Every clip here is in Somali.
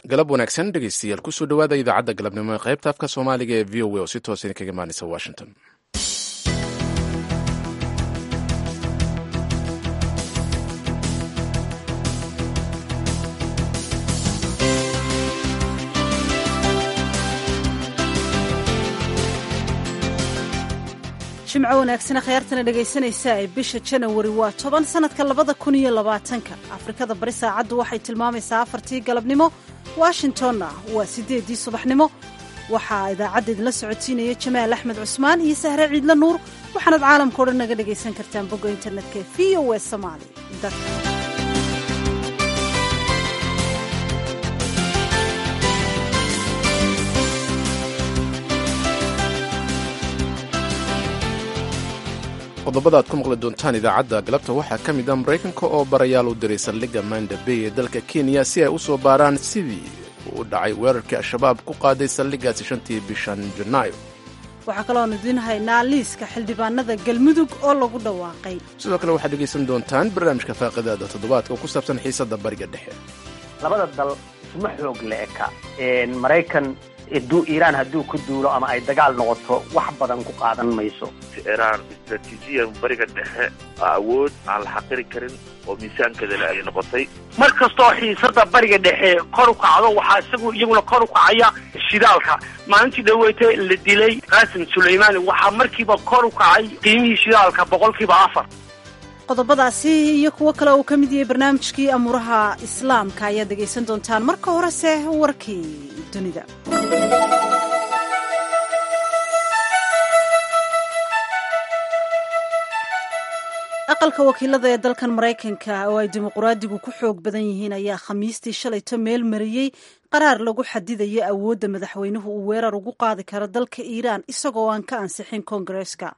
galab wanaagsan dhegeystayaal kusoo dhawaada idaacadda galabnimo ee qaybta afka soomaaliga ee v o a oo si toos idinkaga imaanaysa washington jimco wanaagsan akhyaartana dhegaysanaysa ee bisha janawari waa toban sanadka labada kun iyo labaatanka afrikada bari saacaddu waxay tilmaamaysaa afartii galabnimo washingtonna waa siddeeddii subaxnimo waxaa idaacadda idinla socotiinaya jamaal axmed cusmaan iyo sahre ciidla nuur waxaanaad caalamka o dhan naga dhegaysan kartaan bogga internetka ee v o e somaali qodobada aad ku maqli doontaan idaacadda galabta waxaa ka mid ah maraykanka oo barayaal u diray saldhigga manda bay ee dalka kenya si ay u soo baaraan sidii uu u dhacay weerarkii al-shabaab ku qaaday saldhiggaasi shantii bishan janaayo waxaa kaloon idiin haynaa liiska xildhibaanada galmudug oo lagu dhawaaqay sidoo kale waxaad dhegaysan doontaan barnaamijka faaqidaada toddobaadka oo ku saabsan xiisadda bariga dhexe labada dal isma xoog le eka maraykan iiraan hadduu ku duulo ama ay dagaal noqoto wax badan ku qaadan mayso iraan istraatiijiyan bariga dhexe awood aan la xaqiri karin oo miisaankeedale ay noqotay mar kastoo xiisada bariga dhexe kor u kacdo waxaa isagu iyaguna kor u kacaya shidaalka maalintii dhaweyta la dilay qaasim sulaymaani waxaa markiiba kor u kacay qiimihii shidaalka boqolkiiba afar qodobadaasi iyo kuwo kale uu ka mid yahay barnaamijkii amuuraha islaamka ayaad dhegaysan doontaan marka horese warkii dunida aqalka wakiilada ee dalkan maraykanka oo ay dimuquraadigu ku xoog badan yihiin ayaa khamiistii shalayto meel mariyey qaraar lagu xadidayo awoodda madaxweynuhu uu weerar ugu qaadi karo dalka iiraan isagoo aan ka ansixin koongareeska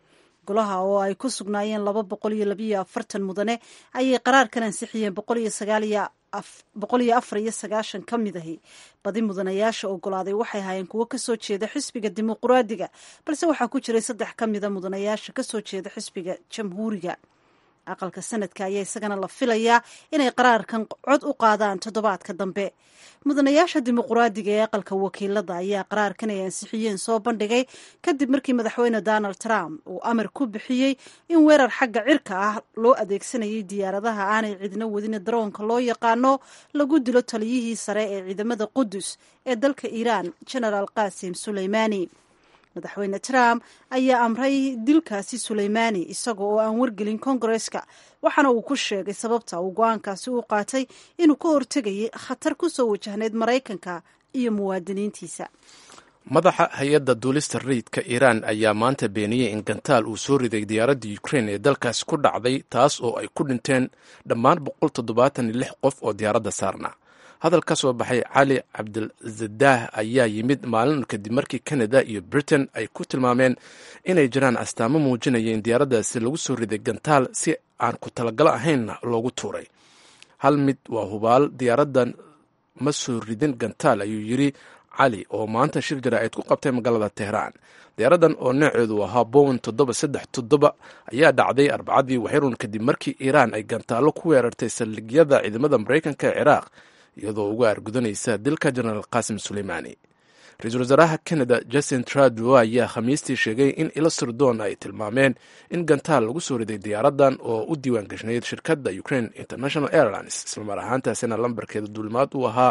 golaha oo ay ku sugnaayeen laba boqol iyo labayo afartan mudane ayay qaraarkan ansixiyeen boqol iyo sagaaliyo boqol iyo afar iyo sagaashan ka mid ahi badi mudanayaasha ogolaaday waxay ahaayeen kuwo kasoo jeeda xisbiga dimuquraadiga balse waxaa ku jiray saddex ka mida mudanayaasha kasoo jeeda xisbiga jamhuuriga aqalka sanadka ayaa isagana la filayaa inay qaraarkan cod u qaadaan toddobaadka dambe mudanayaasha dimuquraadiga ee aqalka wakiilada ayaa qaraarkan ay ansixiyeen soo bandhigay kadib markii madaxweyne donald trump uu amar ku bixiyey in weerar xagga cirka ah loo adeegsanayay diyaaradaha aanay cidna wadin daroonka loo yaqaano lagu dilo taliyihii sare ee ciidamada qudus ee dalka iiraan genaraal qasim suleymaani madaxweyne trump ayaa amray dilkaasi suleymaani isaga oo aan wargelin kongareska waxaana uu ku sheegay sababta uu go-aankaasi u qaatay inuu ka hortegayay khatar ku soo wajahneyd maraykanka iyo muwaadiniintiisa madaxa hay-adda duulista rayidka iiraan ayaa maanta beeniyey in gantaal uu soo riday diyaaradda ukrein ee dalkaasi ku dhacday taas oo ay ku dhinteen dhammaan boqol toddobaatan iyo lix qof oo diyaaradda saarna hadal ka soo baxay cali cabdilzadaah ayaa yimid maalin kadib markii canada iyo britain ay ku tilmaameen inay jiraan astaamo muujinaya in diyaaraddaasi lagu soo riday gantaal si aan ku talagalo ahaynna loogu tuuray hal mid waa hubaal diyaaraddan ma soo ridin gantaal ayuu yidri cali oo maanta shir jaraa'id ku qabtay magaalada tehraan diyaaraddan oo nooceedu ahaa bowen toddoba saddex toddoba ayaa dhacday arbacadii waxyrun kadib markii iiraan ay gantaallo ku weerartay saldhigyada ciidamada maraykanka ee ciraaq iyadoo uga argudanaysa dilka jenaraal qasim suleymaani ra-iisul wasaaraha canada justin trudeau ayaa khamiistii sheegay in ilo sirdoon ay tilmaameen in gantaal lagu soo riday diyaaraddan oo u diiwaan gashnayd shirkadda ukraine international airlines islamar ahaantaasina lambarkeeda duulimaad uu ahaa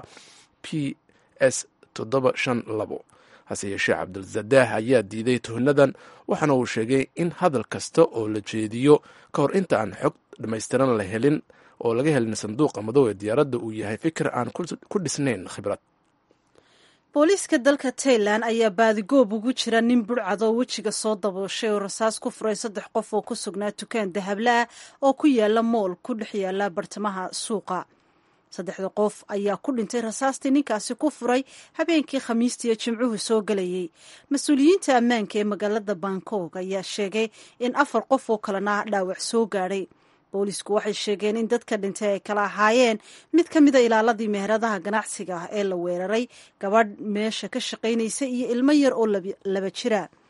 p s toddoba shan labo hase yeeshee cabdilzadaah ayaa diiday tuhnadan waxaana uu sheegay in hadal kasta oo la jeediyo ka hor inta aan xog dhammaystiran la helin oo laga helin sanduuqa madow ee diyaaradda uu yahay fikir aan ku dhisnayn khibrad booliiska dalka tailan ayaa baadigoob ugu jira nin budhcadoo wejiga soo dabooshay oo rasaas ku furay saddex qof oo ku sugnaa dukaan dahabla ah oo ku yaala mool ku dhex yaala bartamaha suuqa saddexda qof ayaa ku dhintay rasaastii ninkaasi ku furay habeenkii khamiistiiyo jimcuhu soo gelayey mas-uuliyiinta ammaanka ee magaalada bangkok ayaa sheegay in afar qof oo kalena dhaawac soo gaadhay boolisku waxay sheegeen in dadka dhintay ay kala ahaayeen mid ka mida ilaaladii meheradaha ganacsiga ah ee la weeraray gabadh meesha ka shaqaynaysa iyo ilmo yar oo laba jira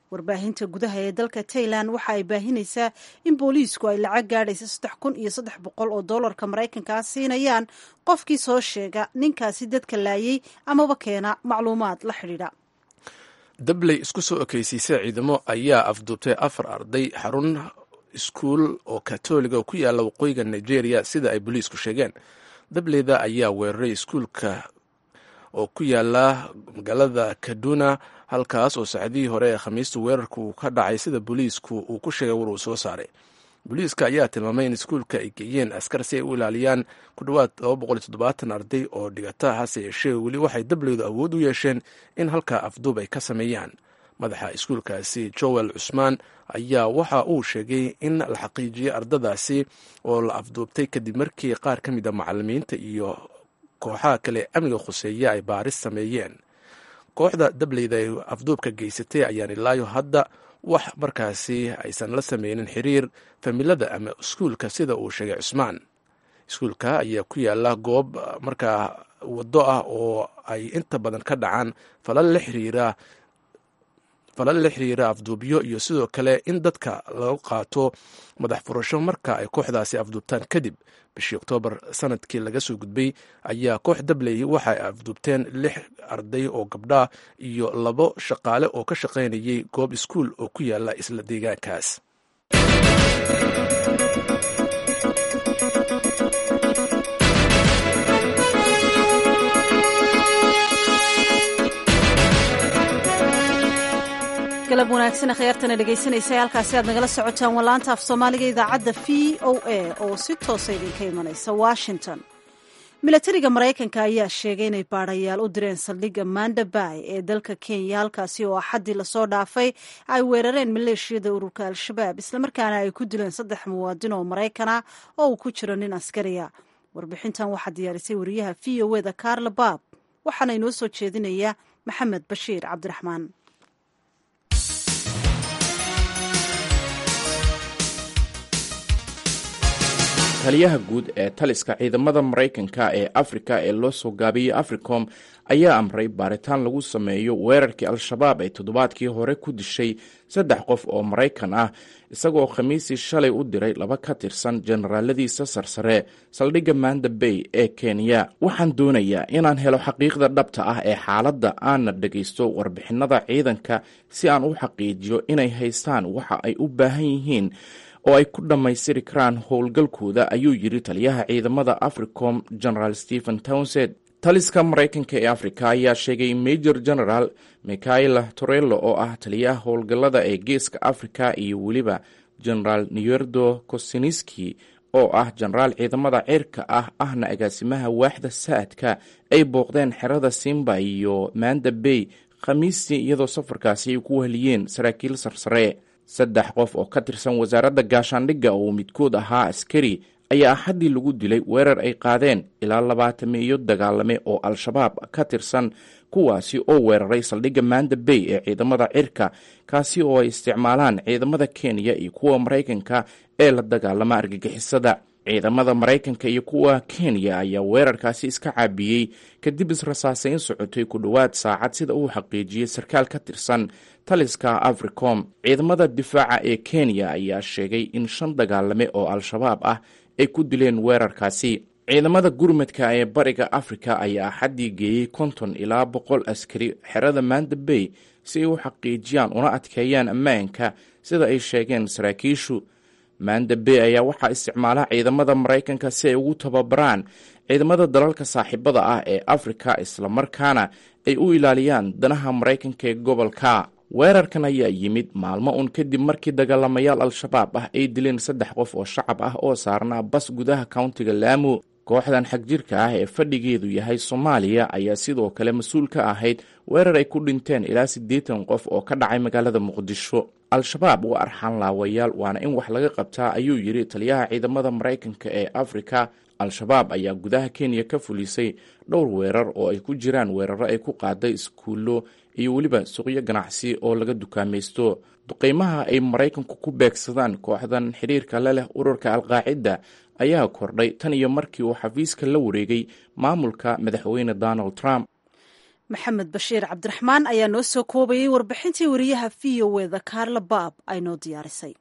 warbaahinta gudaha ee dalka tailan waxa ay baahinaysaa in booliisku ay lacag gaadhaysa saddex kun iyo saddex boqol oo doolarka maraykankaa siinayaan qofkii soo sheega ninkaasi dadka laayay amaba keena macluumaad la xidhiidha dabley isku soo ekeysiisay ciidamo ayaa afduubtay afar arday xarun iskuul oo katoliga oo ku yaalla waqooyiga nigeria sida ay booliisku sheegeen dableyda ayaa weeraray iskuulka oo ku yaala magaalada kaduna halkaas oo saacadihii hore ee khamiista weerarka uu ka dhacay sida booliisku uu ku sheegay war uu soo saaray booliiska ayaa tilmaamay in iskuulka ay geeyeen askar si ay u ilaaliyaan ku dhowaad arday oo dhigata hase yeeshee weli waxay dableydu awood u yeesheen in halkaa afduub ay ka sameeyaan madaxa iskuulkaasi joel cusmaan ayaa waxa uu sheegay in la xaqiijiyey ardadaasi oo la afduubtay kadib markii qaar ka mid a macalimiinta iyo kooxaha kale amniga khuseeya ay baaris sameeyeen kooxda dableyda ay afduubka geysatay ayaan ilaayo hadda wax markaasi aysan la sameynin xiriir familada ama iskuulka sida uu sheegay cusmaan iskuulka ayaa ku yaala goob markaa waddo ah oo ay inta badan ka dhacaan falal la xiriira falal la xiriira afduubyo iyo sidoo kale in dadka lagu qaato madax furasho marka ay kooxdaasi afduubtaan kadib bishii oktoobar sanadkii laga soo gudbay ayaa koox dabley waxa ay afduubteen lix arday oo gabdha iyo labo shaqaale oo ka shaqaynayay goob iskuul oo ku yaala isla deegaankaas galab wanaagsan khiyaartana dhegaysanaysa halkaasi aad nagala socotaan wallaanta af soomaaliga idaacadda v o a oo si toosa idinka imanaysa washington milatariga maraykanka ayaa sheegay inay baadhayaal u direen saldhigga mandabay ee dalka kenya halkaasi oo axaddii lasoo dhaafay ay weerareen maleeshiyada ururka al-shabaab islamarkaana ay ku dileen saddex muwaadin oo maraykan ah oo uu ku jiro nin askariya warbixintan waxaa diyaarisay wariyaha v o eda carla baab waxaana inoo soo jeedinaya maxamed bashiir cabdiraxmaan taliyaha guud ee taliska ciidamada maraykanka ee afrika ee loo soo gaabiyey africom ayaa amray baaritaan lagu sameeyo weerarkii al-shabaab ay toddobaadkii hore ku dishay saddex qof oo maraykan ah isagoo khamiisii shalay u diray laba ka tirsan generaaladiisa sarsare saldhigga manda bay ee kenya waxaan doonayaa inaan helo xaqiiqda dhabta ah ee xaaladda aanna dhegaysto warbixinada ciidanka si aan u xaqiijiyo inay haystaan waxa ay u baahan yihiin oo ay ku dhammaystiri karaan howlgalkooda ayuu yidhi taliyaha ciidamada africom general stephen townsend taliska maraykanka ee afrika ayaa sheegay major general michaela torello oo ah taliyaha howlgallada ee geeska afrika iyo weliba generaal newerdo kosiniski oo ah jenaraal ciidamada cirka ah ahna agaasimaha waaxda saadka ay booqdeen xerada simba iyo manda bay khamiistii iyadoo safarkaasi ay ku weheliyeen saraakiil sarsare saddex qof oo ka tirsan wasaaradda gaashaandhigga oo midkood ahaa askari ayaa axaddii lagu dilay weerar ay qaadeen ilaa labaatamiyo dagaalame oo al-shabaab ka tirsan kuwaasi oo weeraray saldhigga manda bay ee ciidamada cirka kaasi oo ay isticmaalaan ciidamada kenya iyo kuwa maraykanka ee la dagaalama argagixisada ciidamada maraykanka iyo kuwa kenya ayaa weerarkaasi iska caabiyey kadib israsaasayn socotay ku dhowaad saacad sida uu xaqiijiyey sarkaal ka tirsan taliska africom ciidamada difaaca ee kenya ayaa sheegay in shan dagaalame oo al-shabaab ah ay ku dileen weerarkaasi ciidamada gurmadka ee bariga afrika ayaa axaddii geeyey konton ilaa boqol askari xerada manda bay si ay u xaqiijiyaan una adkeeyaan ammaanka sida ay sheegeen saraakiishu manda bay ayaa waxaa isticmaala ciidamada maraykanka si ay ugu tababaraan ciidamada dalalka saaxiibada ah ee afrika islamarkaana ay u ilaaliyaan danaha maraykanka ee gobolka weerarkan ayaa yimid maalmo un kadib markii dagaalamayaal al-shabaab ah ay dileen saddex qof oo shacab ah oo saarnaa bas gudaha countiga laamo kooxdan xagjirka ah ee fadhigeedu yahay soomaaliya ayaa sidoo kale mas-uul ka ahayd weerar ay ku dhinteen ilaa siddeetan qof oo ka dhacay magaalada muqdisho al-shabaab waa arxaan laawayaal waana in wax laga qabtaa ayuu yidhi taliyaha ciidamada maraykanka ee afrika al-shabaab ayaa gudaha kenya ka fulisay dhowr weerar oo ay ku jiraan weeraro ay ku qaaday iskuullo iyo weliba suuqyo ganacsi oo laga dukaamaysto duqeymaha ay maraykanku ku beegsadaan kooxdan xiriirka la leh ururka alqaacida ayaa kordhay tan iyo markii uu xafiiska la wareegay maamulka madaxweyne donald trump maxamed bashiir cabdiraxmaan ayaa noo soo koobayay warbixintii wariyaha v o eda kaarla baab ay noo diyaarisay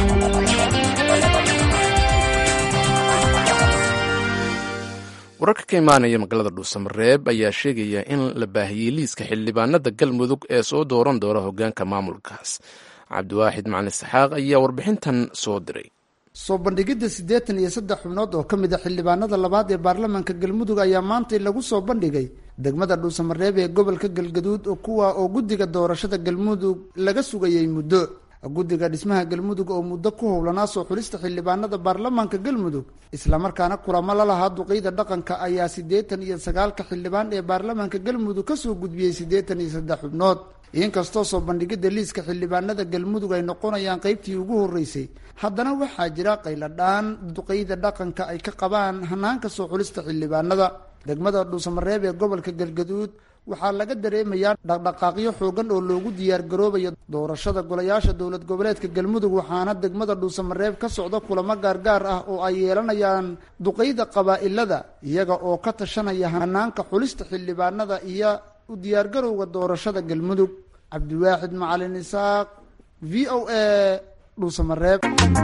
wararka ka imaanaya magaalada dhuusamareeb ayaa sheegaya in la baahiyey liiska xildhibaanada galmudug ee soo dooran doona hogaanka maamulkaas cabdiwaaxid macalin isxaaq ayaa warbixintan soo diray soo bandhigidda siddeetan iyo saddex xubnood oo ka mid a xildhibaanada labaad ee baarlamaanka galmudug ayaa maantay lagu soo bandhigay degmada dhuusamareeb ee gobolka galgaduud oo kuwa oo guddiga doorashada galmudug laga sugayay muddo guddiga dhismaha galmudug oo muddo ku howlanaa soo xulista xildhibaanada baarlamaanka galmudug islamarkaana kulamo la lahaa duqeyda dhaqanka ayaa siddeetan iyo sagaalka xildhibaan ee baarlamaanka galmudug kasoo gudbiyey siddeetan iyo saddex xubnood inkastoo soo bandhigidda liiska xildhibaanada galmudug ay noqonayaan qeybtii ugu horreysay haddana waxaa jira qayladhaan duqeyda dhaqanka ay ka qabaan hanaanka soo xulista xildhibaanada degmada dhuusamareeb ee gobolka galgaduud waxaa laga dareemayaa dhaqdhaqaaqyo xoogan oo loogu diyaargaroobayo doorashada golayaasha dowlad goboleedka galmudug waxaana degmada dhuusamareeb ka socda kulamo gaargaar ah oo ay yeelanayaan duqeyda qabaa-ilada iyaga oo ka tashanaya hanaanka xulista xildhibaanada iyo u diyaargarowga doorashada galmudug cabdiwaaxid macalin isaaq v o a dhuusamareeb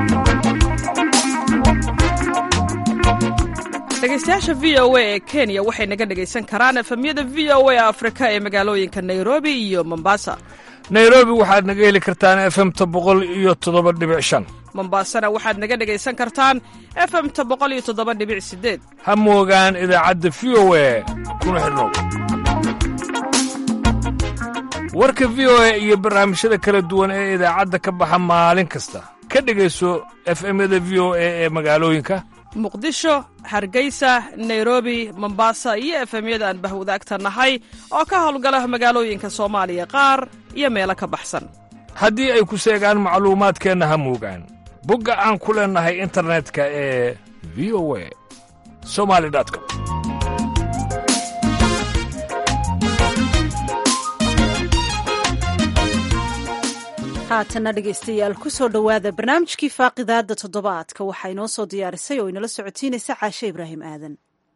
dhegeystayaasha v o a ee kenya waxay naga dhegaysan karaan efemyada v o a afrika ee magaalooyinka nairobi iyo mombasa nairobi waxaad naga heli kartaan efemta boqol iyo toddoba dhibic shan mombasana waxaad naga dhegaysan kartaan efemta boqol iyo toddoba dhibic sideed ha moogaan idaacadda v o a kuna xidhnow warka v o a iyo barnaamijyada kala duwan ee idaacadda ka baxa maalin kasta ka dhegayso efemyada v o a ee magaalooyinka muqdisho hargeysa nairobi mombasa iyo efemyada aan bahwadaagta nahay oo ka howlgala magaalooyinka soomaaliya qaar iyo meelo ka baxsan haddii ay ku seegaan macluumaadkeenna ha moogaan bogga aan ku leennahay internetka ee v o a somali com haatana dhegaystayaal kusoo dhowaada barnaamijkii faaqidaada toddobaadka waxaa inoo soo diyaarisay oo inala socotiinaysa caashe ibraahim aadan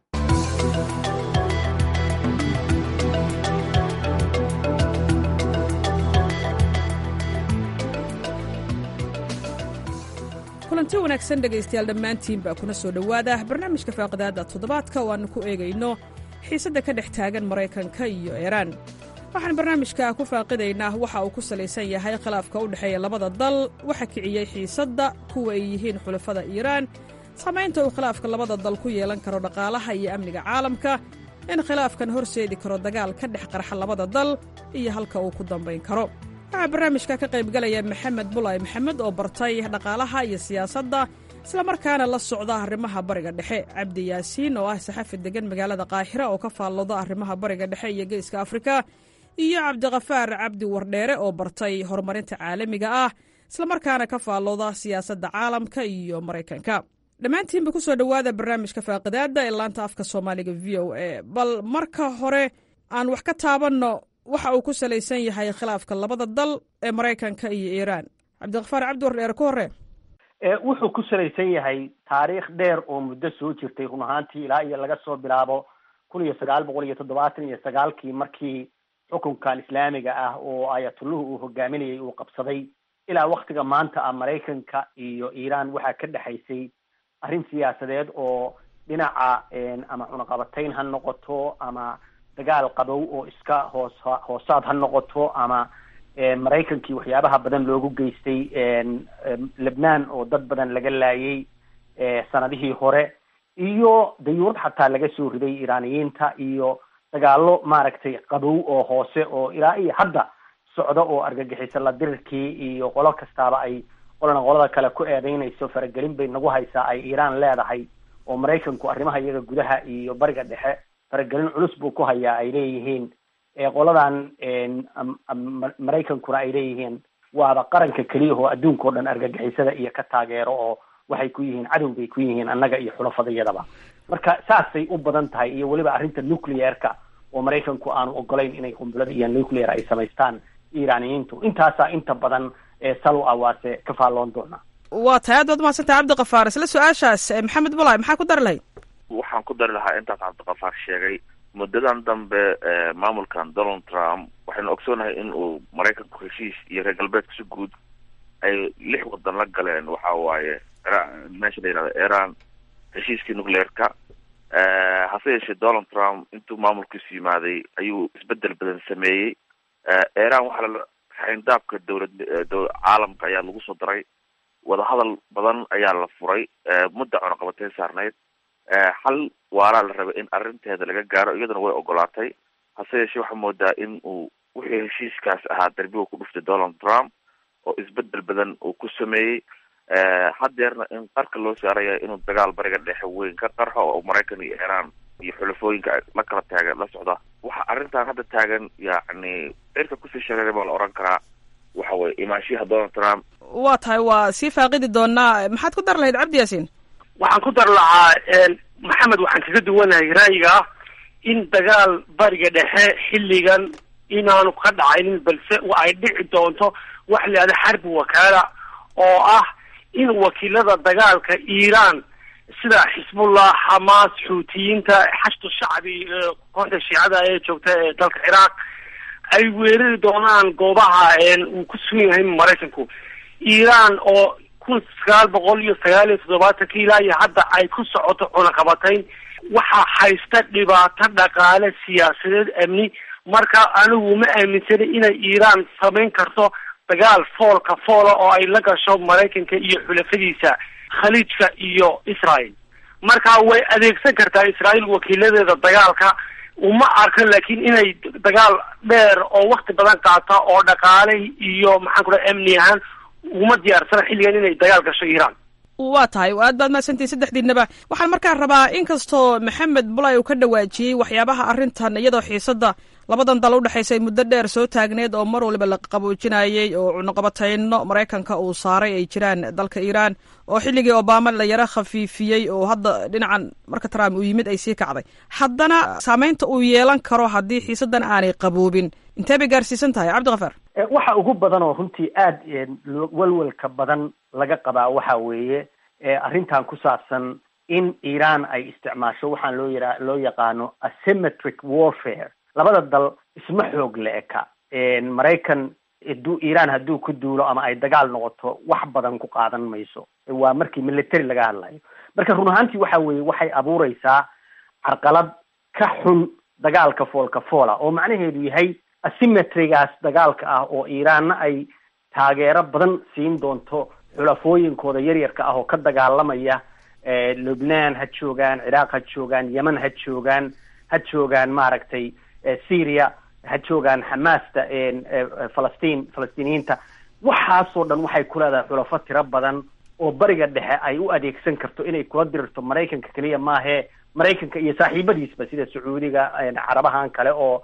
kulanti wanaagsan dhegaystayaal dhammaantiin baa kuna soo dhowaada barnaamijka faaqidaada toddobaadka oo aannu ku eegayno xiisadda ka dhex taagan maraykanka iyo iiraan waxaan barnaamijka ku faaqidaynaa waxa uu ku salaysan yahay khilaafka u dhexeeya labada dal waxa kiciyey xiisadda kuwa ay yihiin xulafada iiraan saamaynta uu khilaafka labada dal ku yeelan karo dhaqaalaha iyo amniga caalamka in khilaafkan horseedi karo dagaal ka dhex qarxa labada dal iyo halka uu ku dambayn karo waxaa barnaamijka ka qaybgalaya maxamed bulay maxamed oo bartay dhaqaalaha iyo siyaasadda islamarkaana la socda arrimaha bariga dhexe cabdi yaasiin oo ah saxafi degan magaalada qaahira oo ka faallooda arrimaha bariga dhexe iyo geeska afrika iyo cabdikafaar cabdi wardheere oo bartay horumarinta caalamiga ah islamarkaana ka faallooda siyaasadda caalamka iyo maraykanka dhammaantiinba ku soo dhowaada barnaamijka faaqidaada ee laanta afka soomaaliga v o a bal marka hore aan wax ka taabanno waxa uu ku salaysan yahay khilaafka labada dal ee maraykanka iyo iiraan cabdikafaar cabdi wardheere ku hore wuxuu ku salaysan yahay taariikh dheer oo muddo soo jirtay run ahaantii ilaa iyo laga soo bilaabo kun iyo sagaal boqol iyo toddobaatan iyo sagaalkii markii xukunkan islaamiga ah oo ayatulluhu uu hogaaminayay uu qabsaday ilaa waktiga maanta ah maraykanka iyo iiraan waxaa ka dhexaysay arrin siyaasadeed oo dhinaca ama cunaqabatayn ha noqoto ama dagaal qabow oo iska hoos hoosaad ha noqoto ama maraykankii waxyaabaha badan loogu geystay lebnaan oo dad badan laga laayay sanadihii hore iyo dayuurad xataa laga soo riday iiraaniyiinta iyo dagaalo maaragtay qabow oo hoose oo ilaa iyo hadda socda oo argagixiso la dirirkii iyo qolo kastaaba ay qolana qolada kale ku eedeynayso faragelin bay nagu haysaa ay iiraan leedahay oo maraykanku arrimaha iyaga gudaha iyo bariga dhexe faragelin culus buu ku hayaa ay leeyihiin qoladan maraykankuna ay leeyihiin waaba qaranka keliya oo adduunka o dhan argagixisada iyo ka taageero oo waxay ku yihiin cadow bay ku yihiin annaga iyo xulafadayadaba marka saasay u badan tahay iyo weliba arrinta nuclearka oo maraykanku aanu ogolayn inay qumbulada iyo nuclear ay samaystaan iiraaniyiintu intaasaa inta badan sal u ah waase ka faalloon doonaa waa tahay aad baad umahadsantah cabdikafaar isla su-aashaas maxamed bulay maxaa ku dari lahayd waxaan ku dari lahaa intaas cabdikafaar sheegay muddadan dambe maamulkan donald trump waxaynu ogsoonahay in uu maraykanku heshiis iyo reer galbeedka si guud ay lix wadan la galeen waxa waaye meesha la yihahdo iran heshiiskii nucleerka hase yeeshee donald trump intuu maamulkiisu yimaaday ayuu isbedel badan sameeyey iran waxaa la xayndaabka dowlad caalamka ayaa lagu soo daray wadahadal badan ayaa la furay mudda cunaqabatay saarneyd xal waaraa la rabay in arrinteeda laga gaaro iyaduna way ogolaatay hase yeeshee waxaa moodaa in uu wixii heshiiskaas ahaa darbiga ku dhuftay donald trump oo isbedel badan uu ku sameeyey haddeerna in qarka loo saaraya inuu dagaal bariga dhexe weyn ka qarxo oo maraykan iyo iran iyo xulafooyinka la kala taagan la socda waxa arrintan hadda taagan yacni cirka kusii shareeray baa la oran karaa waxa weye imaanshiyaha donald trump waa tahay waa sii faaqidi doonaa maxaad ku dar lahayd cabdi yaasiin waxaan ku dar lahaa maxamed waxaan kaga duwanahay ra'yiga ah in dagaal bariga dhexe xilligan inaanu ka dhacaynin balse ay dhici doonto wax la yihahda xarbi wakaala oo ah in wakiilada dagaalka iiraan sida xisbullah xamaas xuutiyiinta xashdu shacbi kooxda shiicada ee joogta ee dalka ciraaq ay weerari doonaan goobaha uu ku sugan yahay maraykanku iiraan oo kun sagaal boqol iyo sagaal iyo toddobaatankii ilaa iyo hadda ay ku socoto cunaqabatayn waxaa haysta dhibaato dhaqaale siyaasadeed amni marka anigu ma aaminsanay inay iiraan samayn karto dagaal foolka foola oo ay la gasho maraykanka iyo xulafadiisa khaliijka iyo israel marka way adeegsan kartaa israel wakiiladeeda dagaalka uma arkan laakiin inay dagaal dheer oo wakti badan qaata oo dhaqaale iyo maxaan ku dhaha amni ahaan uma diyaarsana xilligan inay dagaal gasho iiraan waa tahay aad baad mahadsantihin saddexdiinaba waxaan markaa rabaa inkastoo maxamed bulay uu ka dhawaajiyey waxyaabaha arrintan iyadoo xiisadda labadan dal udhexaysay muddo dheer soo taagneed oo mar waliba la qaboojinayey oo cunuqabatayno maraykanka uu saaray ay jiraan dalka iiraan oo xilligii obama la yaro khafiifiyey oo hadda dhinacan marka trump uu yimid ay sii kacday haddana saameynta uu yeelan karo haddii xiisaddan aanay qaboobin intee bay gaarsiisan tahay cabdikafaar waxa ugu badan oo runtii aada walwalka badan laga qabaa waxa weeye arrintan ku saabsan in iiraan ay isticmaasho waxaan loo yara loo yaqaano asymmetric warfare labada dal isma xoog la eka maraykan haduu iiraan hadduu ku duulo ama ay dagaal noqoto wax badan ku qaadan mayso waa markii military laga hadlayo marka run ahaantii waxa weeye waxay abuureysaa carqalad ka xun dagaalka foolka foola oo macnaheedu yahay asymmetrygaas dagaalka ah oo iiraanna ay taageero badan siin doonto xulafooyinkooda yaryarka ah oo ka dagaalamaya lubnaan ha joogaan ciraaq ha joogaan yemen ha joogaan ha joogaan maaragtay syria ha joogaan xamaasta falastiin falastiiniyiinta waxaasoo dhan waxay ku leedahay xulafo tiro badan oo bariga dhexe ay u adeegsan karto inay kula dirirto maraykanka keliya maahee maraykanka iyo saaxiibadiisba sida sacuudiga carabahan kale oo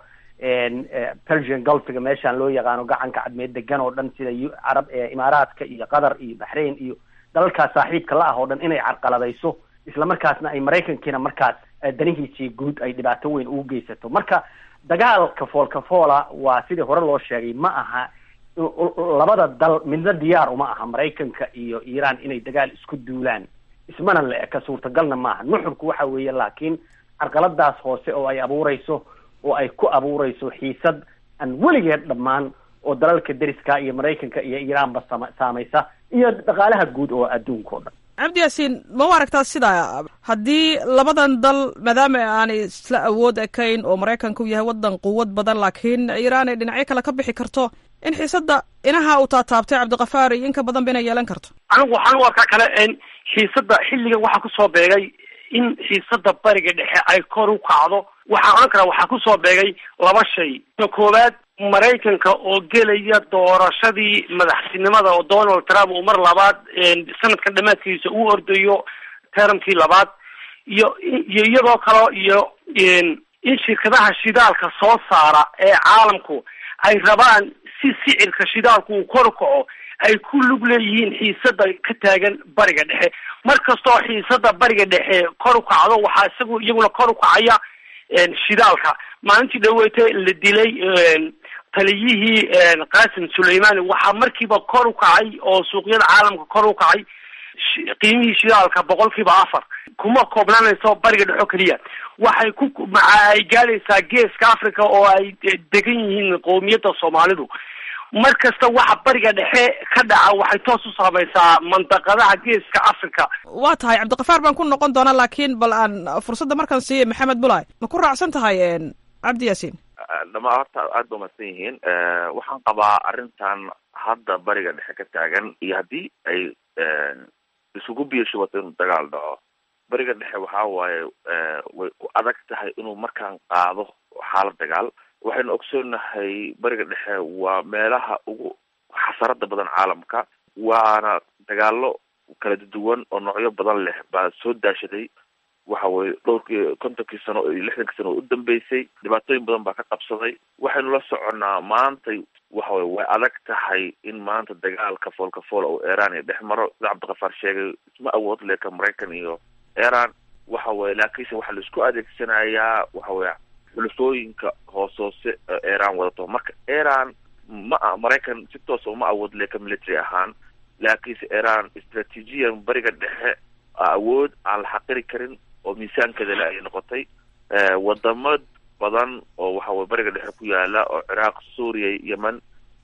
persian gulfiga meeshaan loo yaqaano gacanka cadmeed degan oo dhan sida carab imaaraadka iyo qatar iyo baxrain iyo dalalkaas saaxiibka la ah oo dhan inay carqaladayso isla markaasna ay maraykankiina markaas danihiisii guud ay dhibaato weyn ugu geysato marka dagaalka foolka foola waa sidii hore loo sheegay ma aha labada dal midna diyaar uma aha maraykanka iyo iiraan inay dagaal isku duulaan ismana la eka suurtagalna maaha nuxurku waxa weeye laakiin carqaladaas hoose oo ay abuureyso oo ay ku abuureyso xiisad aan weligeed dhammaan oo dalalka deriska iyo maraykanka iyo iiraanba sama saamaysa iyo dhaqaalaha guud oo adduunka o dhan cabdi yaasiin ma u aragtaa sidaa haddii labadan dal maadaama aanay isla awood ekayn oo maraykanka u yahay waddan quwad badan laakiin iiraan ay dhinacyo kale ka bixi karto in xiisadda inaha uu taataabtay cabdikafaar iyo inka badan ba inay yeelan karto anigu waxaan u arkaa kale xiisadda xilligan waxaa kusoo beegay in xiisadda bariga dhexe ay kor u kacdo waxaan odhan karaa waxaa kusoo beegay laba shay ka koowaad maraykanka oo gelaya doorashadii madaxtinimada oo donald trump uu mar labaad sanadkan dhamaadkiisa uu ordayo teramkii labaad iyo iyo iyadoo kale iyo in shirkadaha shidaalka soo saara ee caalamku ay rabaan si sicirka shidaalku uu kor u kaco ay ku lug leeyihiin xiisada ka taagan bariga dhexe mar kastoo xiisada bariga dhexe kor u kacdo waxaa isagu iyaguna kor u kacaya shidaalka maalintii dhaweyte la dilay taliyihii qasim suleimani waxaa markiiba kor u kacay oo suuqyada caalamka kor u kacay qiimihii shidaalka boqolkiiba afar kuma koobnaanayso bariga dhexo keliya waxay ku maca ay gaadhaysaa geeska africa oo ay degan yihiin qowmiyadda soomaalidu mar kasta waxa bariga dhexe ka dhaca waxay toos u saamaysaa mandaqadaha geeska africa waa tahay cabdikafaar baan ku noqon doonaa laakiin bal aan fursadda markaan siiya maxamed bulay ma ku raacsan tahay cabdi yaasiin dhamaa horta aada ba mahadsan yihiin waxaan qabaa arrintan hadda bariga dhexe ka taagan iyo haddii ay isugu biyashubato inuu dagaal dhaco bariga dhexe waxa waaye way ku adag tahay inuu markaan qaado xaalad dagaal waxaynu ogsoonahay bariga dhexe waa meelaha ugu xasarada badan caalamka waana dagaalo kala duwan oo noocyo badan leh baa soo daashaday waxa weye dhowrkii kontonkii sano iyo lixdankii sano oo u dambeysay dhibaatooyin badan baa ka qabsaday waxaynu la soconnaa maantay waxa weye way adag tahay in maanta dagaalka foolka fool oo iran iyo dhex maro sida cabdikafaar sheegay isma awood leka maraykan iyo iran waxa weye laakiinse waxaa la isku adeegsanayaa waxa weye xulufooyinka hoos hoose iran wadato marka iran ma maraykan si toosa uma awood leka military ahaan laakiinse iran istraatiijiyan bariga dhexe awood aan la xaqiri karin oo miisaankeeda le ayay noqotay wadamo badan oo waxa weye bariga dhexe ku yaala oo ciraaq suuriya yemen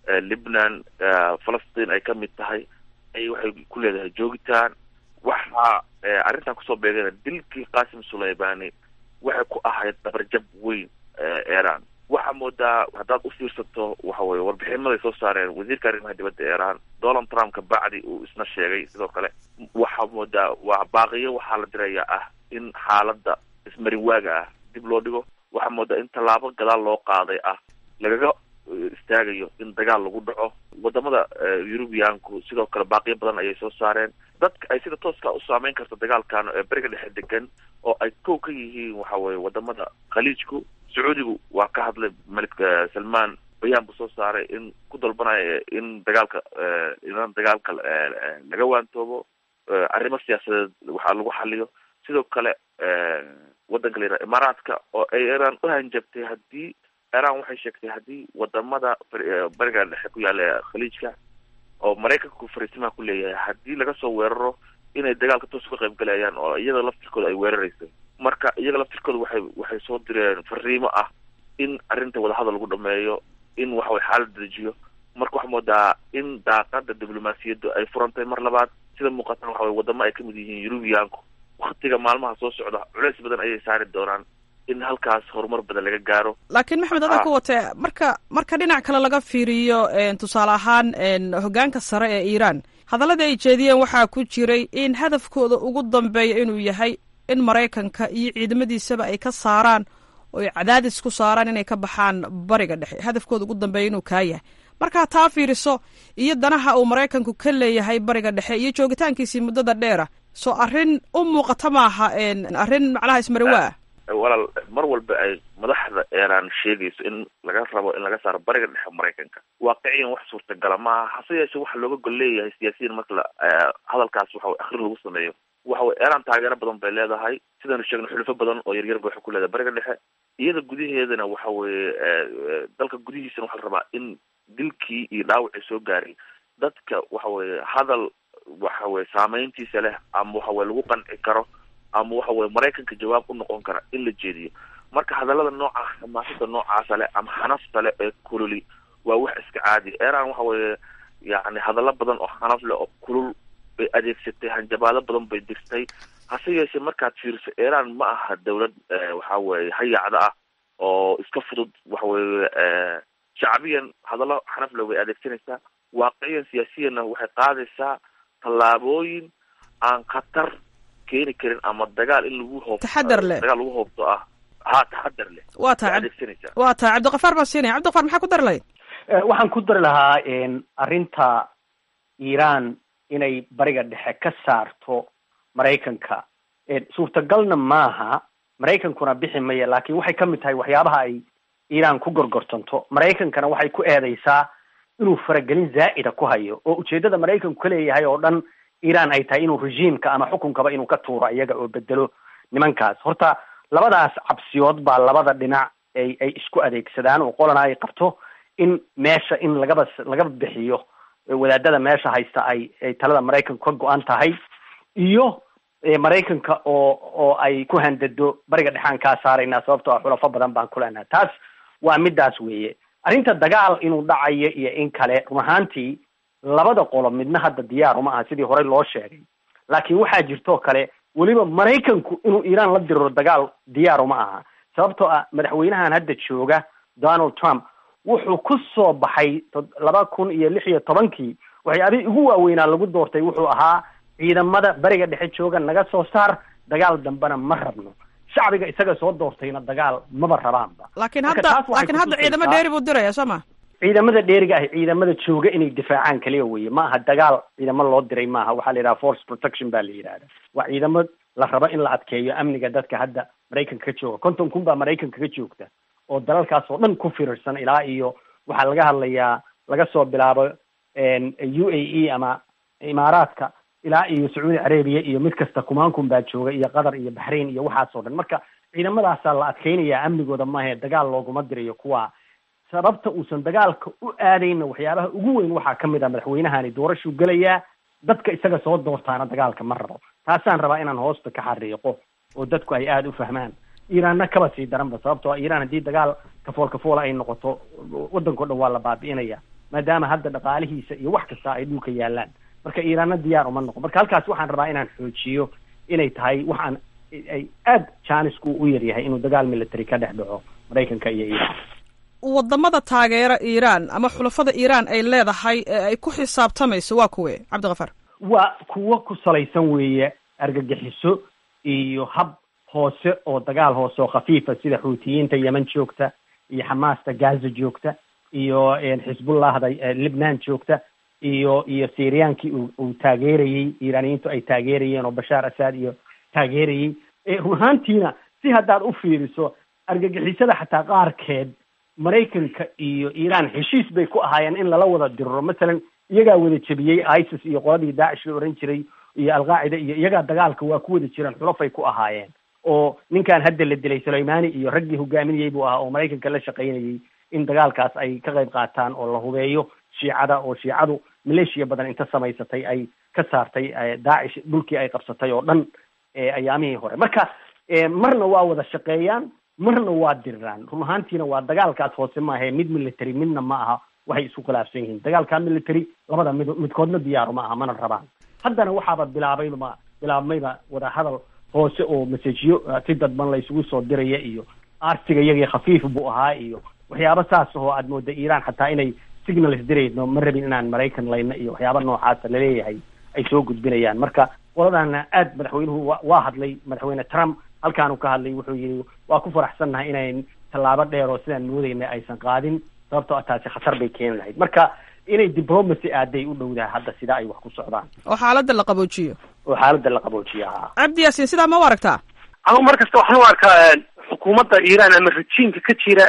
libnan falastiin ay kamid tahay ay waxay ku leedahay joogitaan waxa arrintan kusoo beegana dilkii qasim sulaymani waxay ku ahayd dabarjab weyn iran waxaa moodaa haddaad u fiirsato waxa weye warbixinaday soo saareen wasiirka arrimaha dibadda iran donald trump ka bacdi uu isna sheegay sidoo kale waxaa moodaa waa baaqiyo waxaa la dirayaa ah in xaaladda ismarin waaga ah dib loo dhigo waxaa moodaa in tallaabo gadaal loo qaaday ah lagaga istaagayo in dagaal lagu dhaco wadamada eurubiyaanku sidoo kale baaqiyo badan ayay soo saareen dadka ay sida tooska u saameyn karto dagaalkan ee beriga dhexe degan oo ay kow ka yihiin waxa weye wadamada khaliijku sacuudigu waa ka hadlay malik salman bayaan buu soo saaray in ku dalbanaya in dagaalka in dagaalka laga waantoobo arrimo siyaasadeed waxaa lagu xaliyo sidoo kale wadanka la yidhaha imaaraadka oo ay iran u hanjabtay haddii iran waxay sheegtay haddii wadamada bariga dhexe ku yaala khaliijka oo maraykanku fariisimaha ku leeyahay haddii laga soo weeraro inay dagaalka toos uga qayb galayaan oo iyada laftirkooda ay weerarayso marka iyaga laftirkooda waxay waxay soo direen fariimo ah in arrinta wadahadal lagu dhameeyo in waxaway xaalad dejiyo marka waxaa moodaa in daaqada diblomaasiyaddu ay furantay mar labaad sida muuqatan waxa weye wadamo ay kamid yihiin yurubiyaanku waktiga maalmaha soo socda culeys badan ayay saari doonaan in halkaas horumar badan laga gaaro laakiin maxamed adaa ku watee marka marka dhinac kale laga fiiriyo tusaale ahaan hoggaanka sare ee iiraan hadalladii ay jeediyeen waxaa ku jiray in hadafkooda ugu dambeeya inuu yahay in maraykanka iyo ciidamadiisaba ay ka saaraan oo ay cadaadis ku saaraan inay ka baxaan bariga dhexe hadafkooda ugu dambeeya inuu kaa yahay markaa taa fiiriso iyo danaha uu maraykanku ka leeyahay bariga dhexe iyo joogitaankiisii muddada dheera soo arrin u muuqata maaha arrin macnaha ismariwaa walaal mar walba ay madaxda iran sheegayso in laga rabo in laga saaro bariga dhexe maraykanka waaqiciyan wax suurtagala maaha hase yeeshe waxa looga gol leeyahay siyaasiyiin marka la hadalkaas waxa wey akrin lagu sameeyo waxa wey iran taageero badan bay leedahay sidaynu sheegno xulufo badan oo yaryar ba waxay ku leedahay bariga dhexe iyada gudaheedana waxa weye dalka gudihiisana waxaa la rabaa in dilkii iyo dhaawacii soo gaaray dadka waxa weye hadal waxa weye saameyntiisa leh ama waxa weye lagu qanci karo ama waxa weye maraykanka jawaab u noqon kara in la jeediyo marka hadallada noocaas xamaasada noocaasa leh ama xanafta leh ee kululi waa wax iska caadi iran waxa weye yani hadallo badan oo xanaf leh oo kulul bay adeegsatay hanjabaado badan bay dirtay hase yeeshee markaad fiiriso iran ma aha dawlad waxa weye hayacda ah oo iska fudud waxa weye shacbiyan hadallo xanaf leh way adeegsanaysaa waaqiciyan siyaasiyanna waxay qaadaysaa tallaabooyin aan khatar keeni karin ama dagaal in lagu hoob taxadar leh dagaal lagu hoobto ah ha taxadar leh waa tahay adeegsanaysaa waa tahay cabdikafaar baan siinaya cabdikafaar maxaa ku dari lahayd waxaan ku dari lahaa arrinta iran inay bariga dhexe ka saarto maraykanka suurtagalna maaha maraykankuna bixi maya laakiin waxay ka mid tahay waxyaabaha ay iran ku gorgortanto maraykankana waxay ku eedeysaa inuu faragelin zaa'ida ku hayo oo ujeedada maraykanku ka leeyahay oo dhan iran ay tahay inuu regiimka ama xukunkaba inuu ka tuuro iyaga oo bedelo nimankaas horta labadaas cabsiyood baa labada dhinac ay ay isku adeegsadaan oo qolana ay qabto in meesha in lagaba lagaba bixiyo wadaadada meesha haysta ay ay talada maraykanku ka go-an tahay iyo maraykanka oo oo ay ku handado bariga dhexaan kaa saaraynaa sababtoo ah xulafo badan baan ku leenahay taas waa midaas weeye arrinta dagaal inuu dhacayo iyo in kale run ahaantii labada qolo midna hadda diyaar uma aha sidii horey loo sheegay laakiin waxaa jirtoo kale weliba maraykanku inuu iiraan la diriro dagaal diyaar uma aha sababtoo ah madaxweynahan hadda jooga donald trump wuxuu ku soo baxay laba kun iyo lix iyo tobankii waxyaabihii ugu waaweynaa lagu doortay wuxuu ahaa ciidamada bariga dhexe jooga naga soo saar dagaal dambena ma rabno shacbiga isaga soo doortayna dagaal maba rabaanba laakiin hadda laakiin hadda ciidamo dheeri buu diraya soo ma ciidamada dheeriga ah ciidamada jooga inay difaacaan kaliya weye ma aha dagaal ciidamo loo diray maaha waxaa la yidhaha force protection baa la yidhahda waa ciidamo la rabo in la adkeeyo amniga dadka hadda maraykanka ka jooga konton kun baa maraykanka ka joogta oo dalalkaas oo dhan ku firirsan ilaa iyo waxaa laga hadlayaa laga soo bilaabo u a e ama imaaraadka ilaa iyo sacuudi carabiya iyo mid kasta kumaankun baa jooga iyo qatar iyo baxrain iyo waxaasoo dhan marka ciidamadaasaa la adkeynaya amnigooda maahe dagaal looguma dirayo kuwa sababta uusan dagaalka u aadayna waxyaabaha ugu weyn waxaa kamid ah madaxweynahani doorashuu gelayaa dadka isaga soo doortaana dagaalka ma rabo taasaan rabaa inaan hoosta ka xariiqo oo dadku ay aada u fahmaan iiraanna kaba sii daranba sababtoo ah iiraan haddii dagaal kafool kafoola ay noqoto waddanko dhan waa la baabi'inaya maadaama hadda dhaqaalihiisa iyo wax kasta ay dhulka yaalaan marka iiraanna diyaar uma noqon marka halkaas waxaan rabaa inaan xoojiyo inay tahay waxaan ay aada jaanisku u yaryahay inuu dagaal military ka dhex dhaco maraykanka iyo iiraan wadamada taageera iiraan ama xulafada iiraan ay leedahay ee ay ku xisaabtamayso waa kuwe cabdikhafaar waa kuwo ku salaysan weeye argagixiso iyo hab hoose oo dagaal hoose oo khafiifa sida xuutiyiinta yemen joogta iyo xamaasta gaza joogta iyo xisbullahda libnaan joogta iyo iyo syriyankii uu uu taageerayey iiraaniyiintu ay taageerayeen oo bashaar asad iyo taageerayey run ahaantiina si haddaad u fiiriso argagixisada xataa qaarkeed maraykanka iyo iiraan heshiis bay ku ahaayeen in lala wada diriro masalan iyagaa wada jebiyey isis iyo qoladii daacish la ohan jiray iyo alqaacida iyo iyagaa dagaalka waa ku wada jiraan xulafay ku ahaayeen oo ninkan hadda la dilay sulaymani iyo raggii hogaaminayey buu ahaa oo maraykanka la shaqaynayey in dagaalkaas ay ka qayb qaataan oo la hubeeyo shiicada oo shiicadu maleeshiya badan inta samaysatay ay ka saartay daacish dhulkii ay qabsatay oo dhan ayaamihii hore marka marna waa wada shaqeeyaan marna waa diriraan run ahaantiina waa dagaalkaas hoose maahe mid military midna ma aha waxay isku khilaafsan yihiin dagaalka military labada mid midkoodna diyaaru ma aha mana rabaan haddana waxaaba bilaabayba bilaabmayba wada hadal hoose oo masajiyo si dadban la isugu soo diraya iyo arsiga iyagii khafiif buu ahaa iyo waxyaaba saas ahoo aad mooda iiraan xataa inay signals dirayno ma rabin inaan maraykan layna iyo waxyaaba noocaasa laleeyahay ay soo gudbinayaan marka qoladana aad madaxweynuhu wa waa hadlay madaxweyne trump halkaanu ka hadlay wuxuu yihi waa ku faraxsannahay inayn tallaabo dheer oo sidaan moodayna aysan qaadin sababtoo a taasi khatar bay keeni lahayd marka inay diplomacy aaday u dhowdaha hadda sidaa ay wax ku socdaan oo xaaladda la qaboojiyo oo xaaladda la qaboojiyo haa cabdi yaasiin sidaa ma u aragtaa anigu mar kasta waxaan u arkaa xukuumadda iiraan ama rajiimka ka jira